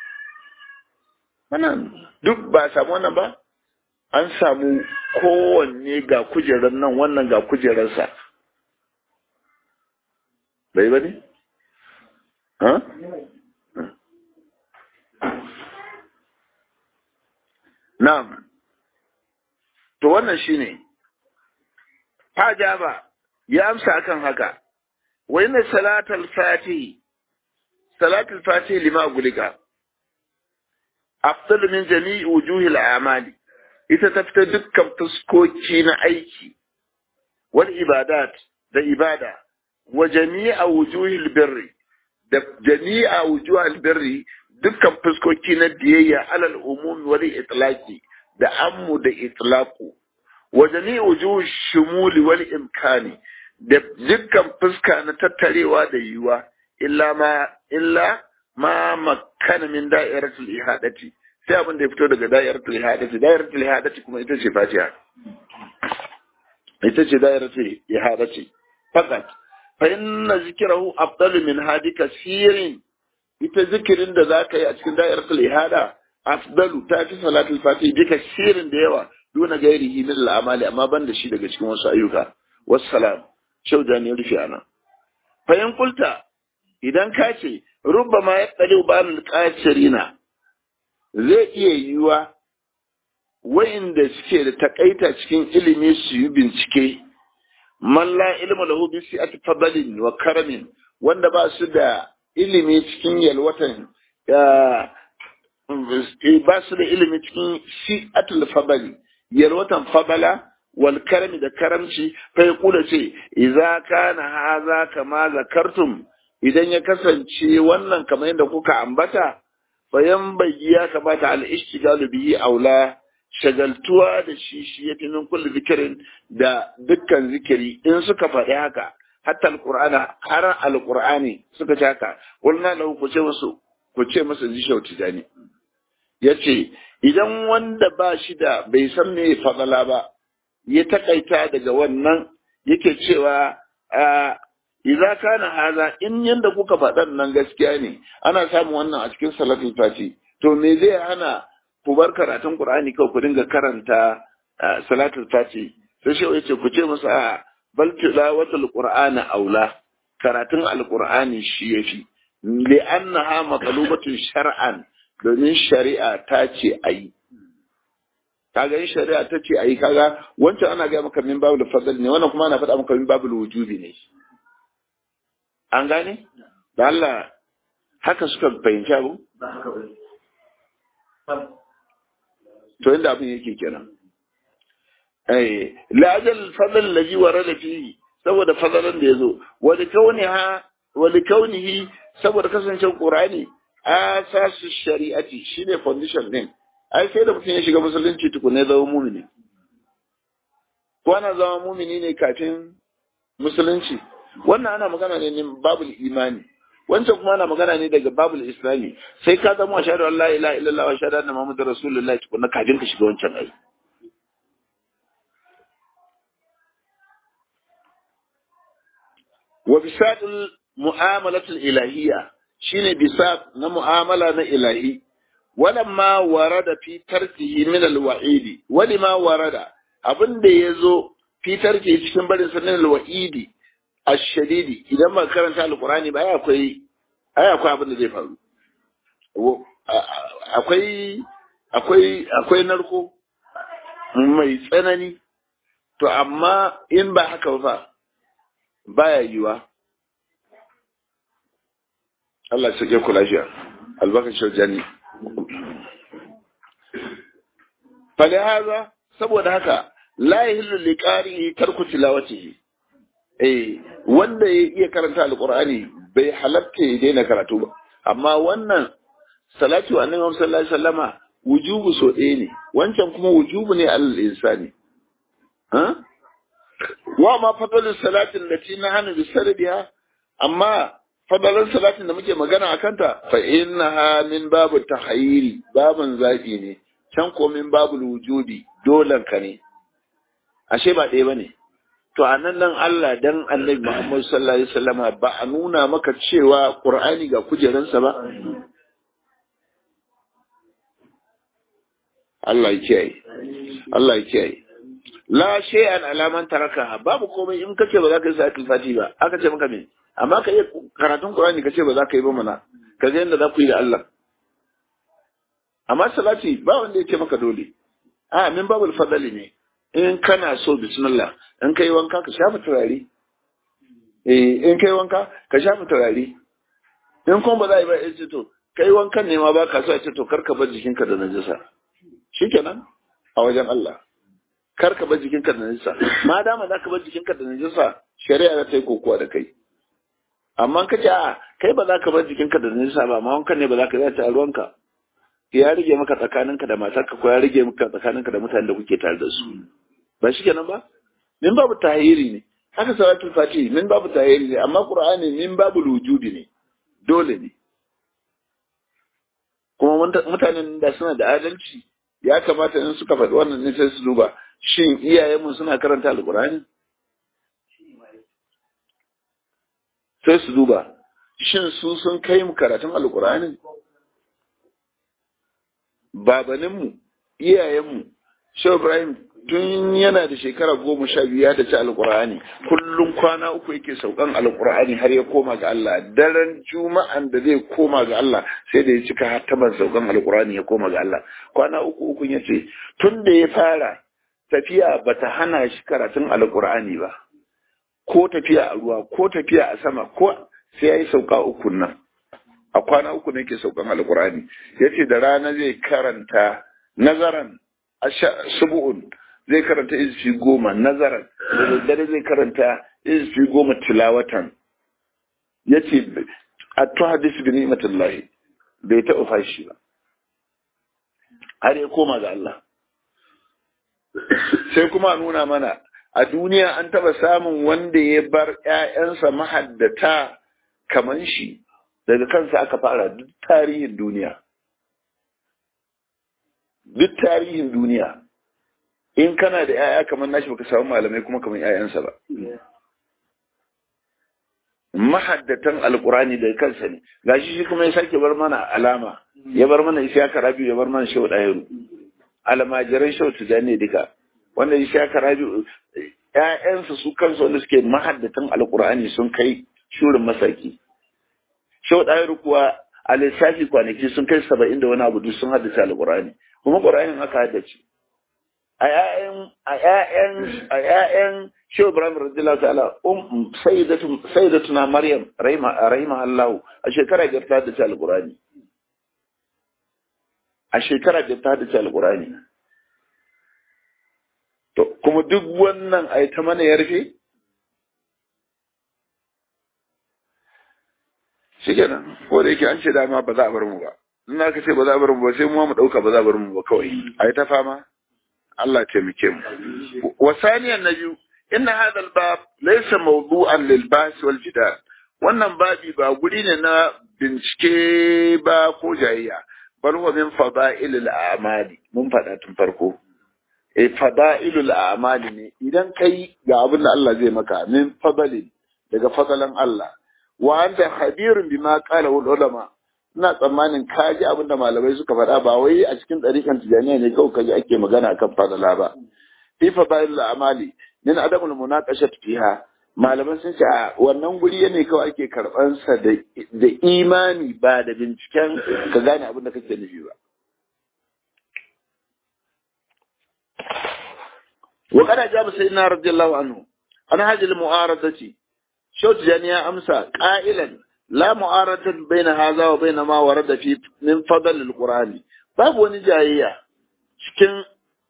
wannan duk ba samu wannan ba an samu kowanne ga kujerar nan wannan ga kujerarsa bai ba ne? ha? Na'am, to wannan shi ne, ba ya amsa akan haka, wai na salatul fati, salatul fati lima gulika, afdal min jami'i wujuhil amali, ita ta fita dukkan fuskoki na aiki, wal ibadat da ibada, wa jami'a wujuhil birri, da jami'a wujuhil birri dukkan fuskoki na biyayya alal umumi wal itlaqi da ammu da itlaqu wa jami'u wujuh shumuli wal imkani da dukkan fuska na tattarewa da yiwa illa ma illa ma makkana min da'iratul ihadati sai abin da ya fito daga da'iratul ihadati da'iratul ihadati kuma ita ce fatiha ita ce da'iratul ihadati fakat fa inna zikrahu afdalu min hadi kasirin ita zikirin da za ka yi a cikin da'iratul ihada afdalu ta fi salatul fati bi kasirin da yawa duna gairihi min al'amali amma ban da shi daga cikin wasu ayyuka wassalam shau da ne rufe ana fa in kulta idan ka ce rubbama ya tsali balul qasirina zai iya yiwa wa'inda suke da takaita cikin ilimi su yi bincike man la ilma lahu bi si'ati fadlin wa karamin wanda ba su da ilimi cikin yalwatan ba su da ilimi cikin si'atul fadali yalwatan fadala wal karami da karamci fa ya kula ce idza kana haza kama zakartum idan ya kasance wannan kamar yadda kuka ambata bayan bayyi ya kamata al ishtigalu bihi aula shagaltuwa da shi shi yafi min kulli zikirin da dukkan zikiri in suka faɗi haka hatta alqur'ana har alqur'ani suka ce haka qulna lahu ku ce musu ku ce musu ji shauti dani yace idan wanda ba shi da bai san me fadala ba ya takaita daga wannan yake cewa idza kana haza in yanda kuka faɗan nan gaskiya ne ana samun wannan a cikin salatul fati to me zai hana ku bar karatun qur'ani kawai ku dinga karanta salatul fati sai shi yace ku ce musu a bal tilawatul qur'ani aula karatun alqur'ani shi yafi li'annaha maqlubatun shar'an domin shari'a ta ce ayi kaga in shari'a ta ce ayi kaga wancan ana ga maka min babul fadl ne wannan kuma ana faɗa maka min babul wujubi ne an gane da Allah haka suka fahimci abu to inda abin yake kenan eh la'ajal fadl allazi warada fihi saboda fadalan da yazo wa likauniha wa likaunihi saboda kasancewar qur'ani asasu shari'ati shine foundation din ai sai da mutum ya shiga musulunci tukunne zama mumini ko ana zama mumini ne kafin musulunci wannan ana magana ne ne babul imani wancan kuma ana magana ne daga babul islami sai ka zama ashhadu an la ilaha illallah wa ashhadu anna muhammadar rasulullah tukunna kafin ka shiga wancan ai wa bisatul mu'amalatul ilahiyya shine bisat na mu'amala na ilahi walamma warada fi tarkihi min alwa'idi walima warada abin da yazo fi tarkihi cikin barin sanin alwa'idi ash-shadidi idan ba karanta alqur'ani ba akwai ai akwai abin da zai faru akwai akwai akwai narko mai tsanani to amma in ba haka ba baya yiwa Allah ya ku lafiya albarkacin janni falihaza saboda haka la yahillu liqari'i tarku tilawatihi eh wanda ya iya karanta alqur'ani bai halatta ya daina karatu ba amma wannan salatu wa annabi sallallahu alaihi wasallama wujubu so ɗaya ne wancan kuma wujubu ne alal insani ha wa ma fadalus salatin lati nahanu bisarbiha amma fadalan salatin da muke magana a kanta fa innaha min babu tahayyiri babun zafi ne can ko min babu wujudi dolan ka ne ashe ba ɗaya bane to a nan nan Allah dan Annabi Muhammad sallallahu alaihi wasallama ba a nuna maka cewa Qur'ani ga kujeransa ba Allah ya kiyaye Allah ya kiyaye la shay'an alaman taraka babu komai in kace ba za ka yi salatul fati ba aka ce maka me amma ka yi karatun Qur'ani kace ba za ka yi ba mana ka ga yadda za ku yi da Allah amma salati ba wanda ya ce maka dole a min babul fadali ne in kana so bismillah in kai wanka ka shafa turare eh in kai wanka ka shafa turare in kuma ba za a yi ba ya ce to kai wankan ne ma ba ka so a ce to karka bar jikinka da najasa shikenan a wajen Allah karka bar jikinka da najasa ma dama za ka bar jikinka da najasa shari'a za ta yi kokowa da kai amma ka ce a kai ba za ka bar jikinka da najasa ba amma wankan ne ba za ka yi a ruwanka ya rage maka tsakaninka da matarka ko ya rage maka tsakaninka da mutanen da kuke tare da su ba shi kenan ba min babu tahiri ne haka salatul fati min babu tahiri ne amma qur'ani min babu wujudi ne dole ne kuma mutanen da suna da adalci ya kamata in suka faɗi wannan ne sai su duba shin iyayenmu suna karanta alqur'ani sai su duba shin su sun kai mu karatun alqur'ani babaninmu iyayenmu shehu ibrahim tun yana da shekara goma sha biyu ya taci alkur'ani kullum kwana uku yake saukan alkur'ani har ya koma ga Allah daren juma'an da zai koma ga Allah sai da ya cika hataman saukan alkur'ani ya koma ga Allah kwana uku uku ya ce tun da ya fara tafiya bata hana shi karatun alkur'ani ba ko tafiya a ruwa ko tafiya a sama ko sai ya yi sauka uku nan a kwana uku ne ke saukan alkur'ani ya ce da rana zai karanta nazaran subu'un zai karanta izfi goma nazaran da daddare zai karanta izfi goma tilawatan ya ce a to hadis bi ni'matullahi bai taɓa fashi ba har ya koma ga Allah sai kuma nuna mana a duniya an taɓa samun wanda ya bar ‘ya'yansa mahaddata kaman shi daga kansa aka fara duk tarihin duniya duk tarihin duniya in kana da ‘ya'ya kamar nashi baka samu malamai kuma kamar ‘ya'yansa ba mahaddatan alkurani daga kansa ne gashi shi kuma ya sake bar mana alama ya bar mana isya karabi ya bar mana shau ɗayaru almajiran shau tujani duka wanda isya karabi ‘ya'yansa su kansu wanda suke mahaddatan alkurani sun kai shurin masaki shau ɗayaru kuwa a lissafi kwanaki sun kai saba'in da wani abu duk sun haddace alkurani kuma ƙur'anin aka haddace a ƴaƴan a ƴaƴan a ƴaƴan Shehu Ibrahim radiyallahu ta'ala um sayyidatu sayyidatuna Maryam rahima rahima Allah a shekara biyar ta haddace alqur'ani a shekara biyar ta haddace alqur'ani to kuma duk wannan ai ta mana yarfe shikenan ko da yake an ce dama ba za a bar mu ba in aka ce ba za a bar mu ba sai mu mu dauka ba za a bar mu ba kawai ai ta fama Allah taimake mu wa saniyan na biyu inna hadha al-bab laysa mawdu'an lil bas wal jidal wannan babi ba guri ne na bincike ba ko jayayya bal huwa min fada'il al-a'mali mun faɗa tun farko eh fada'ilul a'mali ne idan kai ga abin da Allah zai maka min fadali daga fadalan Allah wa anta khabirun bima qala ulama ina tsammanin ka ji abin da malamai suka faɗa ba wai a cikin ɗarikan tijaniya ne kawai kaji ake magana akan fadala ba fi fadail amali min adamul munaqashat fiha malaman sun ce a wannan guri ne kawai ake karɓan sa da imani ba da binciken ka gane abin da kake nufi ba wa kana jabu sayyidina radiyallahu anhu an hajil mu'aradati shau tijaniya amsa qailan la mu'aradatu baina hadha wa baina ma warada fi min fadl alqur'ani babu wani jayayya cikin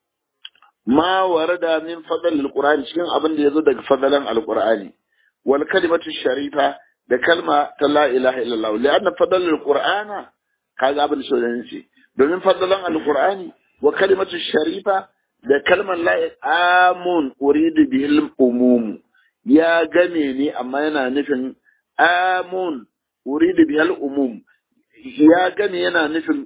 ma warada min fadl alqur'ani cikin abin da yazo daga fadalan alqur'ani wal kalimatu sharifa da kalma ta la ilaha illallah li'anna fadl alqur'ana kaga abin da shi ce domin fadalan alqur'ani wa kalimatu sharifa da kalmar la amun uridu bihil umum ya game ne amma yana nufin amun uridu bihal umum ya game yana nufin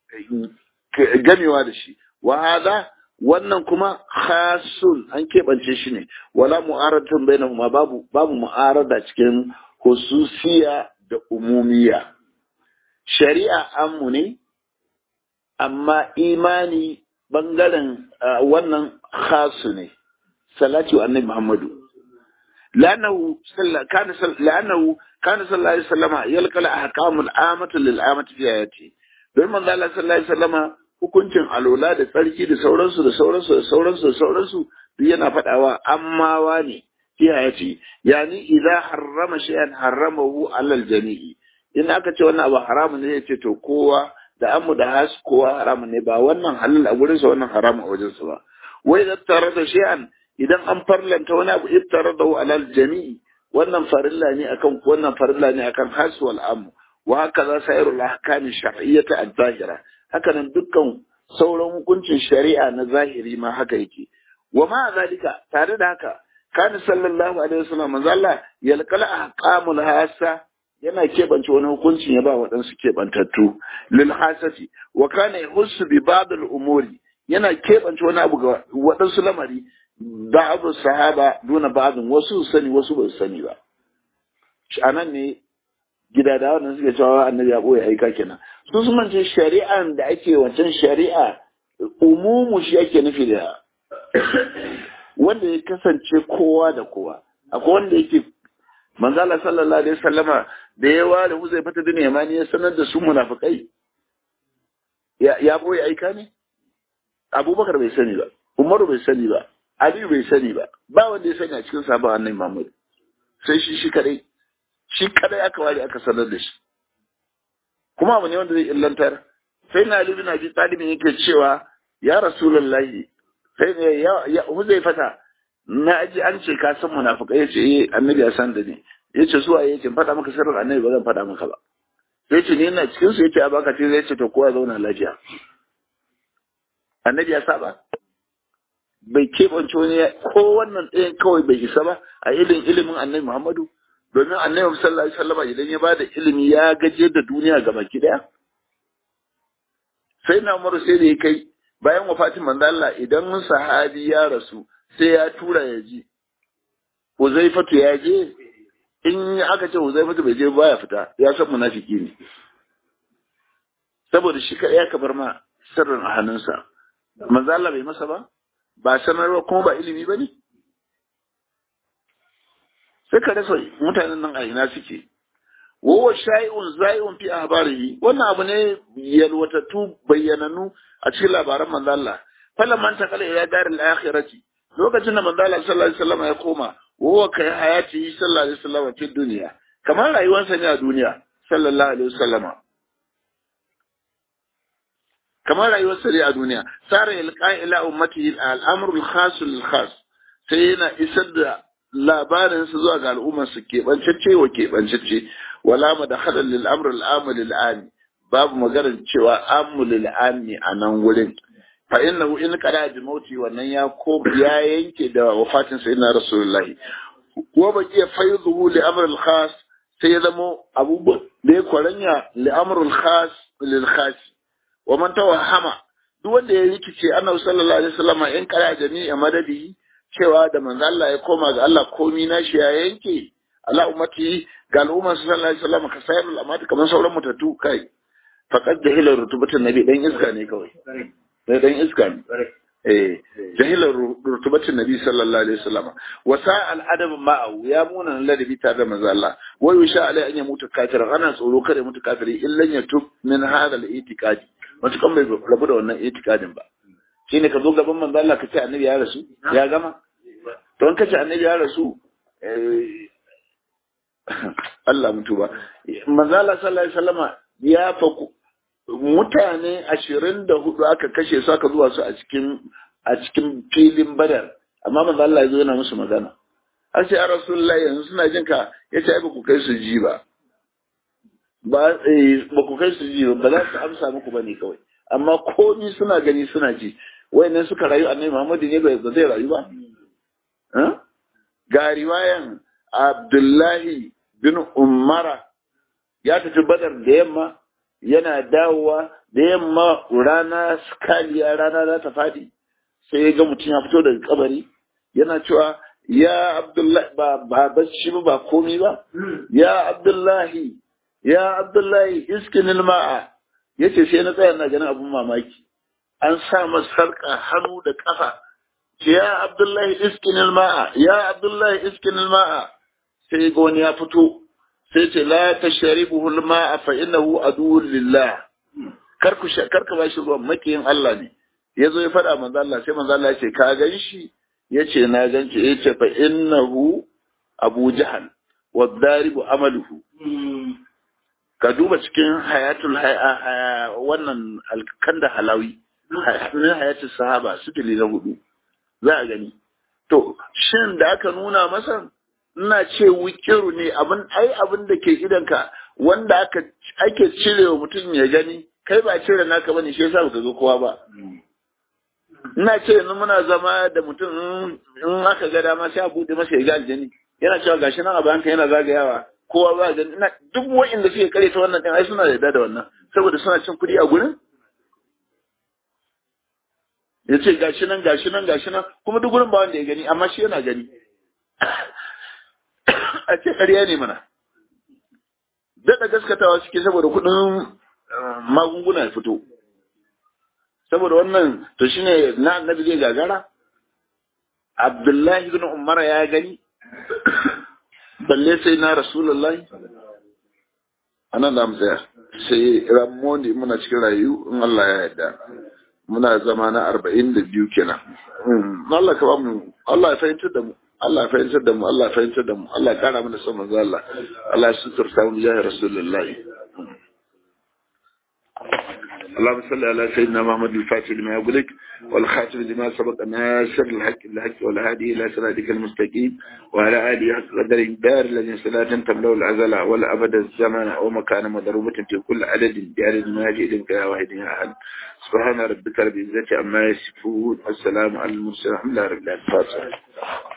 gamewa da shi wa hada wannan kuma khasun an keɓance shi ne wala mu'aradatan bainahuma babu babu mu'arada cikin hususiya da umumiya shari'a ammu ne amma imani bangaren wannan khasu ne salati wa annabi muhammadu لأنه صلى كان صلى لأنه كان صلى الله عليه وسلم يلقى الأحكام العامة للعامة في آياته don manzo Allah sallallahu alaihi wasallama hukuncin alola da tsarki da sauransu da sauransu da sauransu da sauransu duk yana faɗawa ammawa ne fi hayati yani idza harrama shay'an harramahu alal jami'i in aka ce wannan abu haramun ne yace to kowa da amu da has kowa haramun ne ba wannan halal a gurin sa wannan haramun a wajen sa ba wai da tare da shay'an idan an farlanta wani abu iftaradahu alal jami'i wannan farilla ne akan wannan farilla ne akan has wal amu wa haka za sairul ahkami shar'iyyata az-zahira haka nan dukkan sauran hukuncin shari'a na zahiri ma haka yake wa ma zalika tare da haka kana sallallahu alaihi wasallam manzo Allah yalqala ahkamul hasa yana keɓance wani hukuncin ya ba waɗansu keɓantattu lil hasati wa kana yahussu bi ba'd al umuri yana keɓance wani abu ga waɗansu lamari ba'd sahaba duna ba'dun wasu sani wasu ba su sani ba anan ne gida da wannan suke cewa annabi ya boye aika kenan su sun mance shari'an da ake wancan shari'a umumu shi ake nufi da wanda ya kasance kowa da kowa akwai wanda yake manzala sallallahu alaihi wasallama da ya ware huzai fata da yamani ya sanar da su munafikai ya ya boye aika ne abubakar bai sani ba umaru bai sani ba aliyu bai sani ba ba wanda ya sani a cikin sabon annabi muhammad sai shi shi kadai shi kadai aka ware aka sanar da shi kuma abu ne wanda zai illantar sai na Ali bin Abi Talib yake cewa ya Rasulullahi sai ne ya huzai fata na ji an ce ka san munafikai yace eh annabi ya san da ni yace zuwa yace faɗa maka sirrin annabi ba zan faɗa maka ba sai ce ni ina cikin su yace a baka ce zai ce to kowa zauna lafiya annabi ya saba bai keɓance wani ko wannan ɗayan kawai bai isa ba a ilimin ilimin annabi Muhammadu domin annabi sallallahu alaihi wasallam idan ya bada ilimi ya gaje da duniya ga baki daya sai na umaru sai da ya kai bayan wafatin manzo Allah idan sahabi ya rasu sai ya tura ya ji Huzaifatu ya je in aka ce Huzaifatu bai je baya fita ya san munafiki ne saboda shi kadai ya kabar ma sirrin a hannunsa manzo Allah bai masa ba ba sanarwa kuma ba ilimi ba ne sai ka rasa mutanen nan a ina suke wawa shay'un zai'un fi ahbarihi wannan abu ne yalwatattu bayyananu a cikin labaran manzo Allah falan man ta kala ila daril akhirati lokacin da manzo Allah sallallahu alaihi wasallam ya koma wawa kai hayati sallallahu alaihi wasallam fi duniya kamar rayuwarsa ne a duniya sallallahu alaihi wasallama kamar rayuwarsa ne a duniya sara yalqa ila ummatihi al-amru al-khas lil-khas sai yana isar da labarin su zuwa ga al'ummar su keɓancacce wa keɓancacce wala ma da haɗa lil'amur al'amu lil'ami babu maganar cewa amu lil'ami a nan wurin fa inna in qada bi mauti wannan ya ko ya yanke da wafatin sayyidina rasulullahi wa baqiya fayduhu li amr al-khas sai ya zamo abubuwan da ya kwaranya li amr al-khas lil khas wa man tawahama duk wanda ya rikice annabi sallallahu alaihi wasallam in qada jami'a madadi cewa da manzo Allah ya koma ga Allah komi na shi ya yanke ala ummati ga al'umma sallallahu alaihi wasallam ka sayar al'amati kamar sauran mutattu kai faqad jahila rutubatun nabi dan iska ne kawai sai dan iska ne eh jahila rutubatun nabi sallallahu alaihi wasallam wa sa'al adab ma'ahu ya muna ladabi tare da manzo Allah wa yusha alai an yamutu kafir ana tsoro kada mutu kafiri illan yatub min hadha al-i'tiqadi matukan bai rabu da wannan i'tiqadin ba shine ka zo gaban manzo Allah ka ce annabi ya rasu ya gama to in ka ce annabi ya rasu Allah mutu ba manzo Allah sallallahu alaihi wasallama ya faku mutane ashirin da hudu aka kashe su aka zuwa su a cikin a cikin filin badar amma manzo Allah ya zo yana musu magana har sai rasulullahi yanzu suna jin ka yace ai ba ku kai su ji ba ba ba ku kai su ji ba za su amsa muku bane kawai amma komi suna gani suna ji wayannan suka rayu annabi Muhammadu ne ba zai rayu ba ga riwayan Abdullahi bin Umara ya tafi badar da yamma yana dawowa da yamma rana skaliya rana za ta faɗi sai ya ga mutum ya fito daga kabari yana cewa ya Abdullahi ba ba bacci ba ba komi ba ya Abdullahi ya Abdullahi iskinil ma'a yace sai na tsaya na ganin abun mamaki an sa masa sarka hannu da kafa ya Abdullahi iskinil ma'a ya Abdullahi iskinil ma'a sai ga wani ya fito sai ce la tashribuhu al-ma'a fa innahu aduwwun lillah kar ku kar ka bashi ruwan makiyin Allah ne yazo ya faɗa manzo Allah sai manzo Allah ya ce ka gan shi yace na gan shi yace fa innahu Abu Jahal wa daribu amaluhu ka duba cikin hayatul wannan alkanda halawi hayatul sahaba su na hudu za a gani to shin da aka nuna masa ina ce wikiru ne abin ai abin da ke idanka wanda aka ake cire wa mutum ya gani kai ba cire naka bane shi yasa baka ga kowa ba ina ce yanzu muna zama da mutum in aka ga dama sai a bude masa ya ga aljani yana cewa gashi nan a bayanka yana zagayawa kowa ba gani ina duk wa'inda suke kare ta wannan din ai suna da da wannan saboda suna cin kuɗi a gurin ya ce gashi nan gashi nan gashi nan kuma duk gurin ba wanda ya gani amma shi yana gani a ce ƙarya ne mana daɗa gaskatawa suke saboda kuɗin magunguna ya fito saboda wannan to shine na annabi zai gagara abdullahi bin umara ya gani balle sai na rasulullahi anan da mu tsaya sai ramoni muna cikin rayu in Allah ya yarda muna zama na arba'in da biyu kenan Allah ka ba mu Allah ya fahimtar da mu Allah ya fahimtar da mu Allah ya fahimtar da mu Allah ya kara mana son manzo Allah Allah ya suturta mu ya rasulullahi اللهم صل على سيدنا محمد الفاتح لما يغلق والخاتم لما سبق ناصر الحق بالحق والهادي الى صراطك المستقيم وعلى اله حق قدر الدار الذي صلاة تملا العزل ولا ابد الزمن او مكان مضروبة في كل عدد بعدد ما جئت يا واحد يا احد سبحان ربك رب العزة عما يصفون والسلام على المرسلين الحمد لله رب العالمين